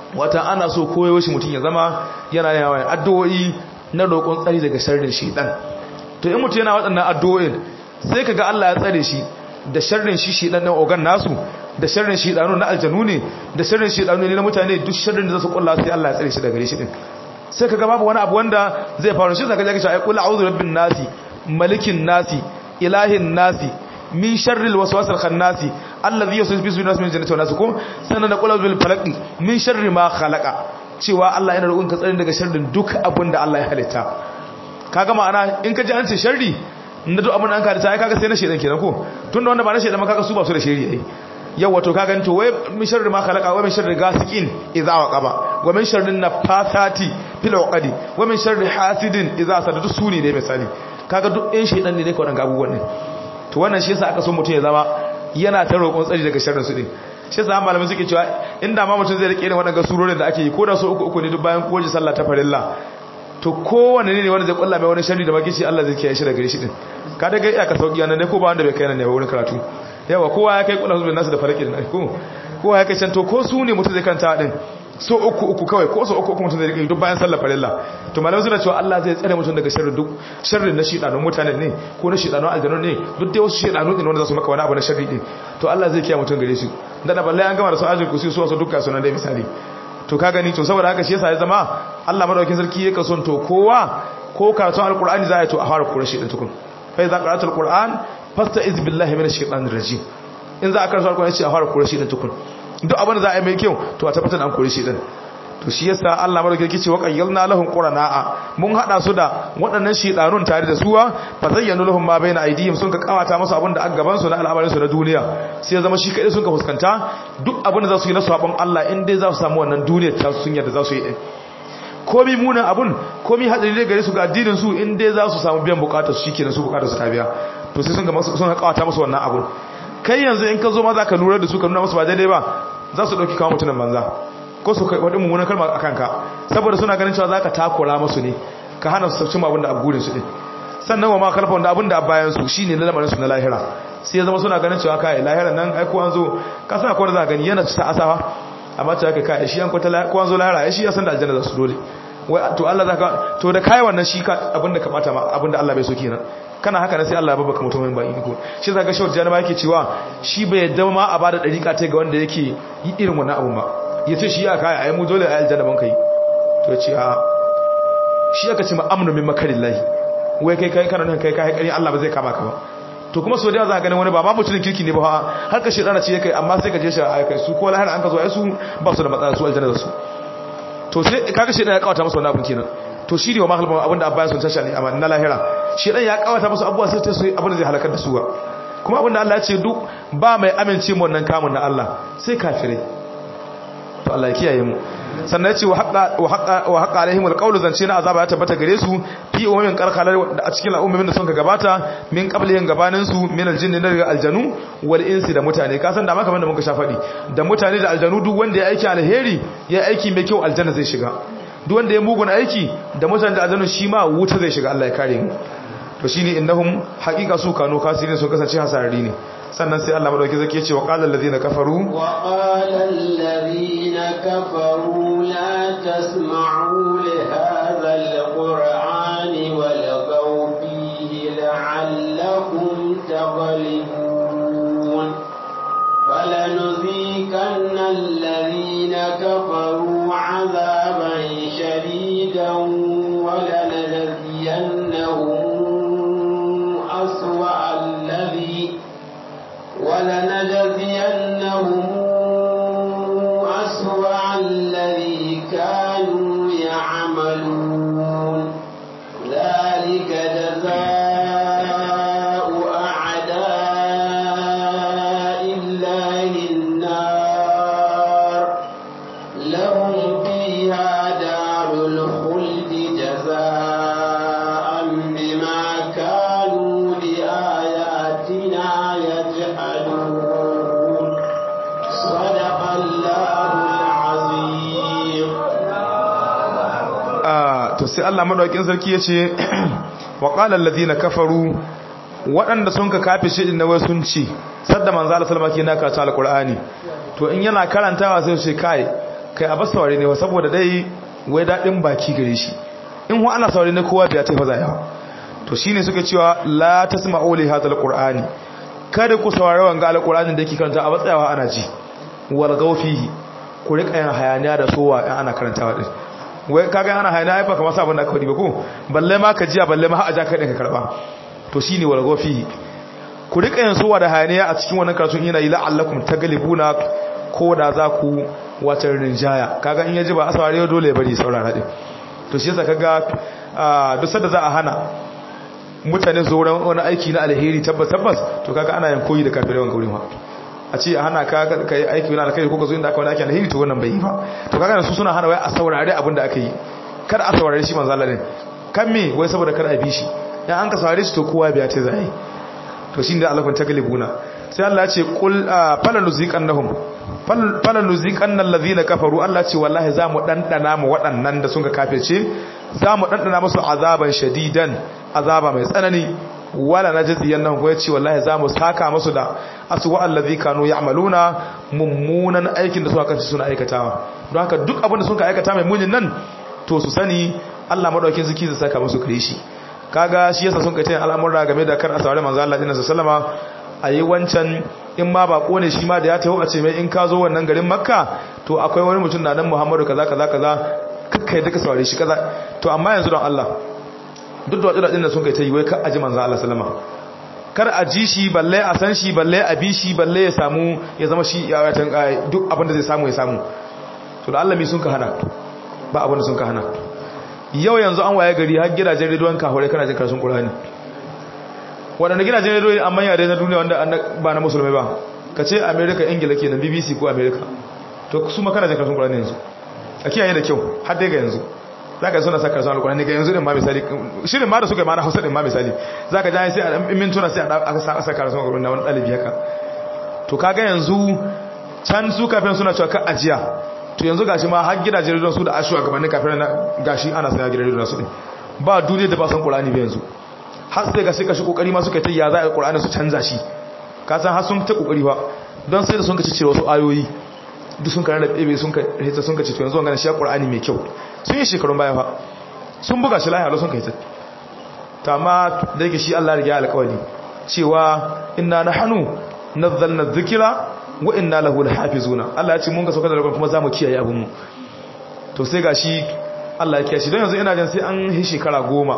wata ana so koyo shi mutum ya zama yana yawan addu'o'i na roƙon tsari daga sharrin shedan to in mutum yana waɗannan addu'o'in sai kaga Allah ya tsare shi da sharrin shi shedan na ogan nasu da sharrin shedanu na aljanu ne da sharrin shedanu ne na mutane duk sharrin da zasu kulla sai Allah ya tsare shi daga gare shi din sai kaga babu wani abu wanda zai faru shi zaka ji ai qul a'udhu birabbin nasi malikin nasi ilahin nasi min sharril waswasil khannasi alladhi yuwaswisu fi sudurin min jannati wan nas ko sanan qul a'udhu bil falaq min sharri ma khalaqa cewa Allah yana roƙon ka tsare daga sharrin duk abin da Allah ya halitta kaga ma'ana in ka ji an ce sharri na duk abin da an halitta ai kaga sai na shedan kenan ko tunda wanda ba na shedan ma kaga su ba su da shari ai yau wato ka ganto wai min sharri ma khalaqa wa min sharri ghasiqin idza waqaba wa min sharri nafathati fil uqadi wa min sharri hasidin idza hasada duk suni ne misali kaga duk ɗin shedan ne dai ka wadannan abubuwan ne to wannan shi yasa aka so mutum ya zama yana ta roƙon tsari daga sharrin su din shi yasa malamin suke cewa inda ma mutum zai rike irin wadannan surorin da ake yi ko da so uku uku ne duk bayan kowace sallah ta farilla to kowanne ne wanda zai kulla mai wani sharri da magici Allah zai kiyaye shi daga gare shi din ka daga iya ka sauki nan ne ko ba wanda bai kai nan ne ba wurin karatu yawa kowa ya kai kula zuwa nasu da faraki da ko kowa ya kai can to ko su ne mutum zai kanta din so uku uku kawai ko so uku uku mutum zai rike duk bayan sallar farilla to malamai suna cewa Allah zai tsare mutum daga sharri duk sharrin na shidanun mutane ne ko na shidanun aljanu ne duk dai wasu shidanu ne wanda za su maka wani abu na sharri din to Allah zai kiyaye mutum gare shi dan da balle an gama da su ajin kusi su wasu dukkan sunan dai misali to ka gani to saboda haka shi yasa ya zama Allah madaukakin sarki yake son to kowa ko karatun alqur'ani za ya to a fara kura shi din tukun fa idza qara'atul qur'an fasta'iz billahi minash shaitanir rajim in za a karanta alqur'ani ce a fara kura shi din tukun duk abin da za a yi mai kyau to a tabbatar an kore shi din to shi yasa Allah madaukakin ce wa qayyalna lahum qurana'a mun hada su da waɗannan shedanun tare da suwa fa zayyanu lahum ma baina aydihim sun ka kawata musu abin da a gaban su na al'amarin su na duniya sai ya zama shi kadai sun ka fuskanta duk abin da za su yi na sabon Allah in dai za su samu wannan duniyar ta sun yarda za su yi din komi munan abun komi hadari ne gare su ga addinin su in dai za su samu biyan bukatar su shikenan su bukatar su ta biya to sai sun ga sun kawata musu wannan abun kai yanzu in ka zo ma za ka lura da su ka nuna musu ba daidai ba za su dauki kawo mutunan banza ko su kai wadin mummunan kalma a kanka saboda suna ganin cewa za ka takura musu ne ka hana su cin abin da abubuwan su ne sannan wa ma kalfa wanda abin da a bayan su shine na lamarin su na lahira sai ya zama suna ganin cewa kai lahira nan ai ko an zo ka sa ko da za ka gani yana ta asawa amma ta kai kai shi an kwata ko an zo lahira ai shi ya san da aljanna za su dole wai to Allah zaka to da kai wannan shi ka abinda ka bata ma abinda Allah bai so kenan kana haka ne sai Allah ya babaka mutumin ba iko shi zaka shawar jana yake cewa shi bai yadda ma a bada dariƙa ta ga wanda yake yi irin wannan abun ba yace shi ya kai ai mu dole ai aljanna ban kai to yace a shi aka ce ma amnu min makarillahi wai kai kai kana kai kai kai Allah ba zai kama ka ba to kuma so da za ka ganin wani ba ma mutumin kirki ne ba har ka shedana ce kai amma sai ka je shi ai kai su ko lahar an ka zo ai su ba su da matsala su aljanna da su to sai kaga shedana ya kawata masa wannan abun kenan to shi ne wa mahalba abinda abba sun tasha ne amma na lahira shedan ya kawata musu abubuwa sai ta su abinda zai halakar da su ba kuma abinda Allah ya ce duk ba mai amince mu wannan kamun na Allah sai kafirai to Allah ya kiyaye mu sannan ya ce wa haqa wa haqa wa haqa alaihim alqawlu zance na azaba ya tabbata gare su fi umumin qarqalar a cikin al'ummomin da sun ka gabata min qablihin gabanin su min aljinni daga aljanu wal insi da mutane ka san da maka da muka sha fadi da mutane da aljanu duk wanda ya aiki alheri ya aiki mai kyau aljanna zai shiga duk wanda ya mugun aiki da mutane da aljanu shi ma wuta zai shiga Allah ya kare mu to shine innahum haqiqa su kanu kasirin sun kasance hasarari ne sannan sai Allah madauki zake ce wa qala allazina kafaru wa qala allazina kafaru la tasma'u li hadha alqur'ani walghaw fihi la'allakum taghlibun فلنذيقن الذين كفروا عذابا شديدا ولنجزينهم أسوأ الذي ولنجزينهم أسوأ الذي كانوا يعملون ذلك جزاء أعداء الله النار لهم فيها دار الخلد جزاء بما كانوا بآياتنا يجحدون صدق الله العظيم to sai Allah madaukakin sarki yace wa qala allazina kafaru waɗanda sun ka kafe shi na wai sun ci sadda manzo Allah sallama ke na karanta alqur'ani to in yana karantawa sai ce kai kai a bas saurare ne saboda dai wai daɗin baki gare shi in wa ana saurare ne kowa biya ta faza yawa to shine suka cewa la tasma'u li hadha alqur'ani kada ku saurari wanga alqur'anin da yake karanta a batsayawa ana ji wal gawfihi ku rika yin hayaniya da sowa in ana karantawa din wai kaga ana hayaniya ai ba kamar sabon da aka faɗi ba ko balle ma ka jiya balle ma ha aja ka din ka karba to shine wal gawfihi ku rika yin sowa da hayaniya a cikin wannan karatun yana yi la'allakum taglibuna ko da za ku wata rinjaya kaga in yaji ba a saurare dole ya bari saurara din to shi yasa kaga duk sanda za a hana mutane su wurin wani aiki na alheri tabbas tabbas to kaga ana yin koyi da kafirai wanga wurin a ce a hana ka kai aiki wani alheri ko ka zo inda aka wani aiki alheri to wannan bai yi ba to kaga su suna hana wai a saurare abin da aka yi kada a saurare shi manzo Allah ne kan me wai saboda kada a bi shi dan an ka saurare shi to kowa biya ta zai to shine da Allah kun taglibuna sai Allah ya ce qul falan nuziqannahum falan nuziqannal ladhina kafaru Allah ce wallahi za mu dandana mu waɗannan da sun ka kafirce za mu dandana musu azaban shadidan azaba mai tsanani wala najziyan nan ko yace wallahi za mu saka musu da aswa allazi kanu ya'maluna mummunan aikin da suka kace suna aikatawa don haka duk abin da suka aikata mai munin nan to su sani Allah madaukin ziki zai saka musu kare shi kaga shi yasa sun kace al'amura game da kar asawari manzo Allah dinna sallama ayi wancan in ma bako ne shi ma da ya taho a ce mai in ka zo wannan garin makka to akwai wani mutum na nan muhammadu kaza kaza kaza kakkai duka saurare shi kaza to amma yanzu don Allah duk da wadda da sun kai ta yi wai ka aji manzo Allah sallama kar a ji shi balle a san shi balle a bi shi balle ya samu ya zama shi ya watan duk abin da zai samu ya samu to da Allah mi sun ka hana ba abin da sun ka hana yau yanzu an waye gari har gidajen rediyon kahore kana jin karatun Qur'ani waɗanda gidajen rediyo an manya na duniya wanda ba na musulmai ba ka ce america ingila ke na bbc ko america to su makana jin karatun ƙwararren yanzu a kiyaye da kyau har dai ga yanzu za ka suna sa karatun alƙwararren ga yanzu ɗin ma misali shirin ma da suka yi ma na hausa ɗin ma misali za ka jani sai a ɗan mintuna sai a sa karatun alƙwararren na wani ɗalibi haka to kaga yanzu can su kafin suna cewa ka ajiya to yanzu gashi ma har gidajen rediyon su da ashuwa gabanin kafin na gashi ana saya gidajen rediyon su ɗin ba duniya da ba san ƙwararren ba yanzu har sai ga suka shi kokari ma suka ta ya za a Qur'ani su canza shi ka san har sun ta kokari ba don sai da sun ka ci cire wasu ayoyi duk sun karanta ɗebe sun ka hita sun ka ci to yanzu wannan shi Qur'ani mai kyau sun yi shekarun baya fa sun buga shi lahiya sun ka hita ta ma da yake shi Allah ya riga alƙawari cewa inna nahnu nazzalna dhikra wa inna lahu lahafizuna Allah ya ce mun ga saukar da alƙawari kuma zamu kiyaye abun mu to sai gashi Allah ya kiyaye shi don yanzu ina jin sai an yi shekara goma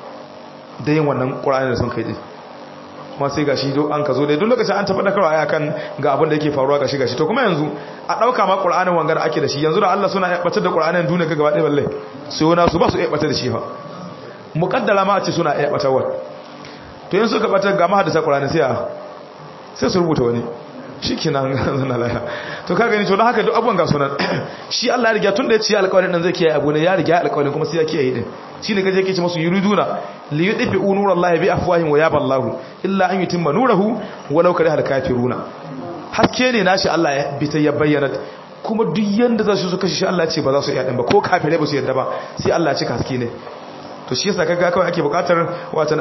da yin wannan ƙura'ani da sun kai ɗin kuma sai gashi do an ka zo dai duk lokacin an taɓa dakarwa aya kan ga abin da yake faruwa gashi gashi to kuma yanzu a ɗauka ma ƙura'anin wangar ake da shi yanzu da Allah suna ɓatar da ƙura'anin duniya ga gaba ɗaya balle su yana su ba su iya ɓatar da shi fa muƙaddara ma a ce suna iya ɓatarwa to yanzu suka ɓatar ga mahadasa ƙura'anin sai a sai su rubuta wani shi ke nan zana laya to ka gani to don haka duk abubuwan ga sunan shi Allah ya riga tun da ya ce alƙawarin nan zai kiyaye abu ne ya riga alƙawarin kuma sai ya kiyaye din shi ne kaje yake ce masu yuriduna li yudfi nurallahi bi afwahihim wa yaba Allahu illa an yutimma nurahu walau kariha al-kafiruna haske ne nashi Allah ya bi ta ya bayyana kuma duk yanda za su su kashe shi Allah ya ce ba za su iya din ba ko kafirai ba su yarda ba sai Allah ya cika haske ne to shi yasa kaga kawai ake bukatar watan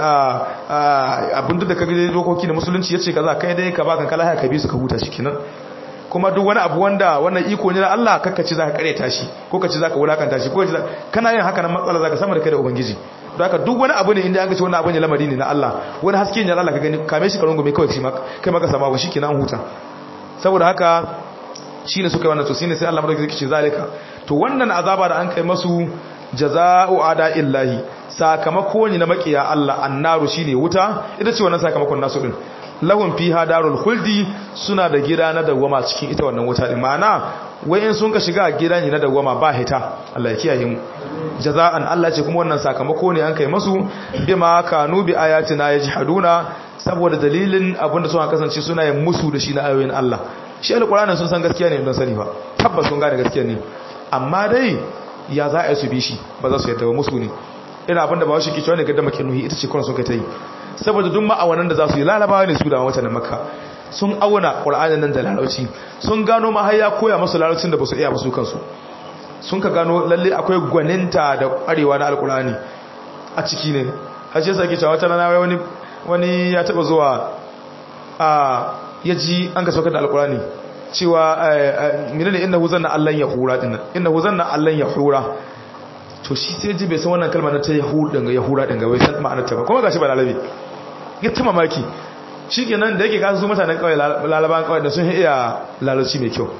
a abin da kaga dokoki da musulunci yace kaza kai dai ka baka kala ka bi su ka huta shikenan kuma duk wani abu wanda wannan iko ne na Allah kakka ce zaka kareta shi ko ka ce zaka wulakanta shi ko kana yin haka nan matsala zaka sama da kai da ubangiji don haka duk wani abu ne inda an ga ce wannan abu ne lamari ne na Allah wani haske ne na Allah ka gani kame shi ka rungume kawai shi kai maka sama ba shikenan huta saboda haka shine suka yi wannan to shine sai Allah madaukakin ce zalika to wannan azaba da an kai masu jaza'u ada illahi sakamako ne na makiya Allah annaru shine wuta ita ce wannan sakamakon nasu din lahum fiha darul khuldi suna da gida na dawama cikin ita wannan wuta din ma'ana wai in sun ka shiga gida ne na dawama ba hita Allah ya kiyaye mu jaza'an Allah ce kuma wannan sakamako ne an kai masu bima kanu bi ayatina yajhaduna saboda dalilin abinda suka kasance suna yin musu da shi na ayoyin Allah shi alqur'anin sun san gaskiya ne don sani ba tabbas sun gane gaskiya ne amma dai ya za a yi su bi shi ba za su yadda ba musu ne ina abinda ba shi kicewa ne gadda makin nuhi ita ce kuna sun kai ta yi saboda duk ma'awanan da za su yi larabawa ne su da wata makka sun auna ƙur'anin nan da larauci sun gano ma har ya koya masu laraucin da ba su iya ba su kansu sun ka gano lalle akwai gwaninta da ƙwarewa na alƙur'ani a ciki ne har shi sake cewa wata rana wani wani ya taɓa zuwa a ya ji an ka saukar da alƙur'ani cewa menene innahu zanna allan yahura din innahu zanna allan yahura to shi sai ji bai san wannan kalma na ta yahura din ga yahura din ga bai san ma'anar ta ba kuma gashi ba lalabi ya ta mamaki shikenan da yake ka su mutanen kawai lalaban kawai da sun iya lalaci mai kyau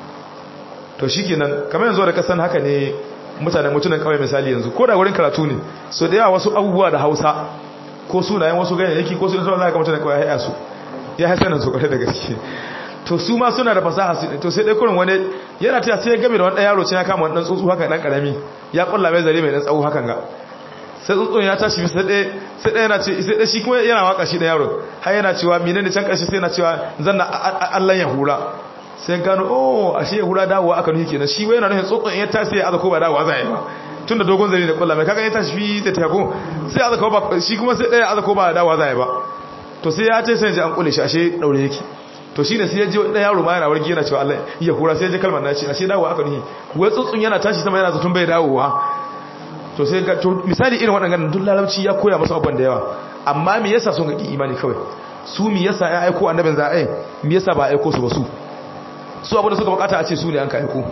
to shikenan kamar yanzu da kasan haka ne mutanen mutunan kawai misali yanzu ko da wurin karatu ne so da yawa wasu abubuwa da Hausa ko sunayen wasu ganyayyaki ko sunan za ka mutanen kawai ya haya su ya haya sanin su kwarai da gaske to su ma suna da fasaha su to sai dai kurin wani yana ta sai game da wani dan yaro ce ya kama wani dan tsuntsu haka dan karami ya kulla mai zare mai dan tsawo hakan ga sai tsuntsun ya tashi sai dai sai dai yana ce sai dai shi kuma yana waka shi da yaro har yana cewa menene can karshe sai yana cewa zanna Allah ya hura sai gano oh ashe ya hura dawowa aka nuhi kenan shi wai yana nufin tsuntsun ya tashi ya azako ba dawowa zai ba tun da dogon zare da kulla mai kaga ya tashi fi da tabo sai azako ba shi kuma sai dai azako ba dawowa zai ba to sai ya ce sai ji an kule shi ashe daure yake to shine sai ya ji dan yaro ma yana wargi yana cewa Allah ya hura sai ya ji kalmar naci ashe dawo aka nihi wai tsuntsun yana tashi sama yana zatun bai dawowa to sai ga to misali irin waɗannan duk larabci ya koya masa abban da yawa amma me yasa sun ga ki imani kawai su me yasa ya aiko annabin za ai me yasa ba aiko su ba su su abin da suka bukata a ce su ne an ka aiko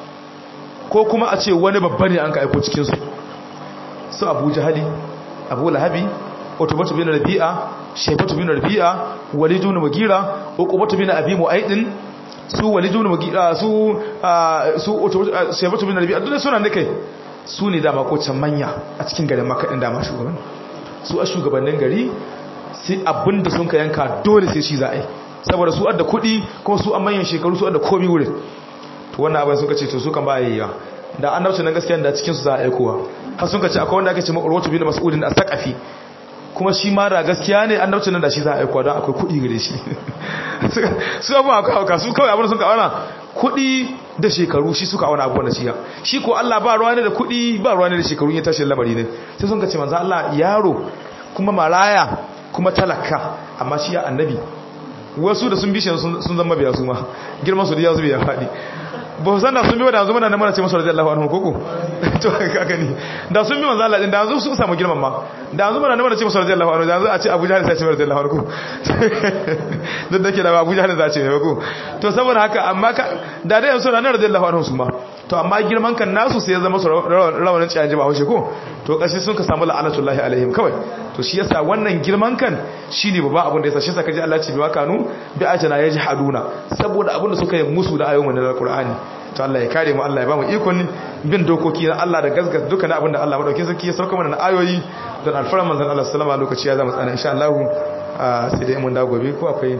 ko kuma a ce wani babba ne an ka aiko cikin su su Abu Jahali Abu Lahabi Utbatu bin Rabi'a shaibatu bin rabi'a walidu bin mugira uqubatu bin abi mu'aidin su walidu bin mugira su su shaibatu bin rabi'a duk suna ne kai su ne dama ko can manya a cikin garin makka din dama shugaban su a shugabannin gari sai abinda sun ka yanka dole sai shi za a yi saboda su adda kuɗi kuma su an manyan shekaru su adda komi wurin to wannan abin suka ce to su kan ba yayya da annabci nan gaskiya da cikin su za a aikowa har sun ka ce akwai wanda ake ce ma'urwatu bin mas'udin as-saqafi kuma shi ma da gaskiya ne annabcin nan da shi za a aikuwa don akwai kuɗi gare shi su abu a kawo su kawai abin sun kawana kuɗi da shekaru shi suka auna abubuwan da shi ya shi ko Allah ba ruwa ne da kuɗi ba ruwa ne da shekaru ya tashi lamari ne sai sun kace manzo Allah yaro kuma maraya kuma talaka amma shi ya annabi wasu da sun bi shi sun zama biya su ma girman su da ya zube ya faɗi ba san da sun bi da zuma na mana ce masa radiyallahu anhu koko to kaga ni da sun bi manzo Allah din da yanzu su samu girman ma da yanzu mana mana ce masa radiyallahu anhu da yanzu a ce Abu Jahl sai ce radiyallahu anhu dan dake da Abu Jahl sai ce ne ko to saboda haka amma ka da dai yanzu na radiyallahu anhu su ma to amma girman kan nasu sai ya zama su rawanin ciyaji ba haushe ko to kashi sun ka samu la'anatullahi alaihim kawai to shi yasa wannan girman kan shine babba abin da yasa shi yasa kaji Allah ce bi wakanu bi ajana yajhaduna saboda abin da suka yi musu da ayoyin wannan alqur'ani to Allah ya kare mu Allah ya ba mu ikon bin dokoki na Allah da gasgas dukkan abin da Allah madaukin sarki ya sauka mana na ayoyi don alfaran manzon Allah sallama lokaci ya zama tsana insha Allah sai dai mun da gobe ko akwai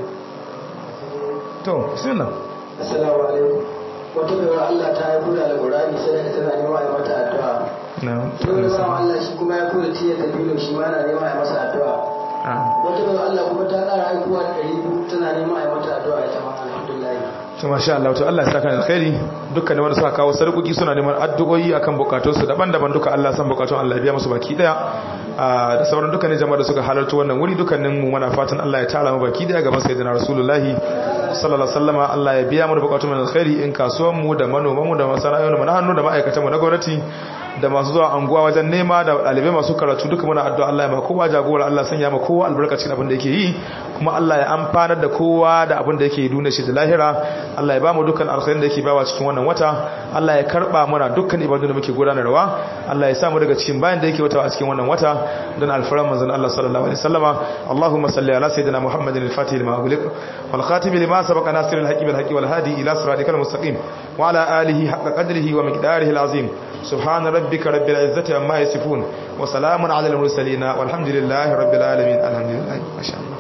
to bismillah assalamu alaikum wata baiwa Allah ta yi kula da Qur'ani sai da tana nema a mata addu'a na'am wani bawan Allah shi kuma ya kula tiya dalilin shi ma na nema a masa addu'a wata baiwa Allah kuma ta ƙara aikuwa da ɗari biyu tana nema a mata addu'a ita ma alhamdulillah to masha Allah to Allah ya saka alkhairi dukkan wanda suka kawo sarkuki suna neman addu'o'i akan bukatunsu daban-daban duka Allah san bukatun Allah ya biya musu baki daya da sauran dukkanin jama'a da suka halarta wannan wuri dukkanin mu muna fatan Allah ya tara mu baki daya gaban sayyidina rasulullahi sallallahu alaihi wasallam Allah ya biya mu bukatun mu alkhairi in kasuwan mu da manoman mu da masana'o'in mu na hannu da ma'aikatan mu na gwamnati da masu zuwa anguwa wajen nema da ɗalibai masu karatu duka muna addu'a Allah ya ma kowa jagora Allah sanya ma kowa albarkacin abin da yake yi kuma Allah ya amfanar da kowa da abin da yake yi duniya shi da lahira Allah ya ba mu dukkan alkhairin da yake bawa cikin wannan wata Allah ya karba mana dukkan ibadun da muke gudanarwa Allah ya samu daga cikin bayan da yake wata a cikin wannan wata don alfaran manzon Allah sallallahu alaihi wasallama Allahumma salli ala sayyidina Muhammadin al-Fatih lima ughliq wal khatim lima sabaqa nasir al-haqqi bil haqqi wal hadi ila siratikal mustaqim wa ala alihi haqqa qadrihi wa miqdarihi al-azim subhana rabbika rabbil izzati amma yasifun wa salamun ala al-mursalin walhamdulillahi rabbil alamin alhamdulillah masha Allah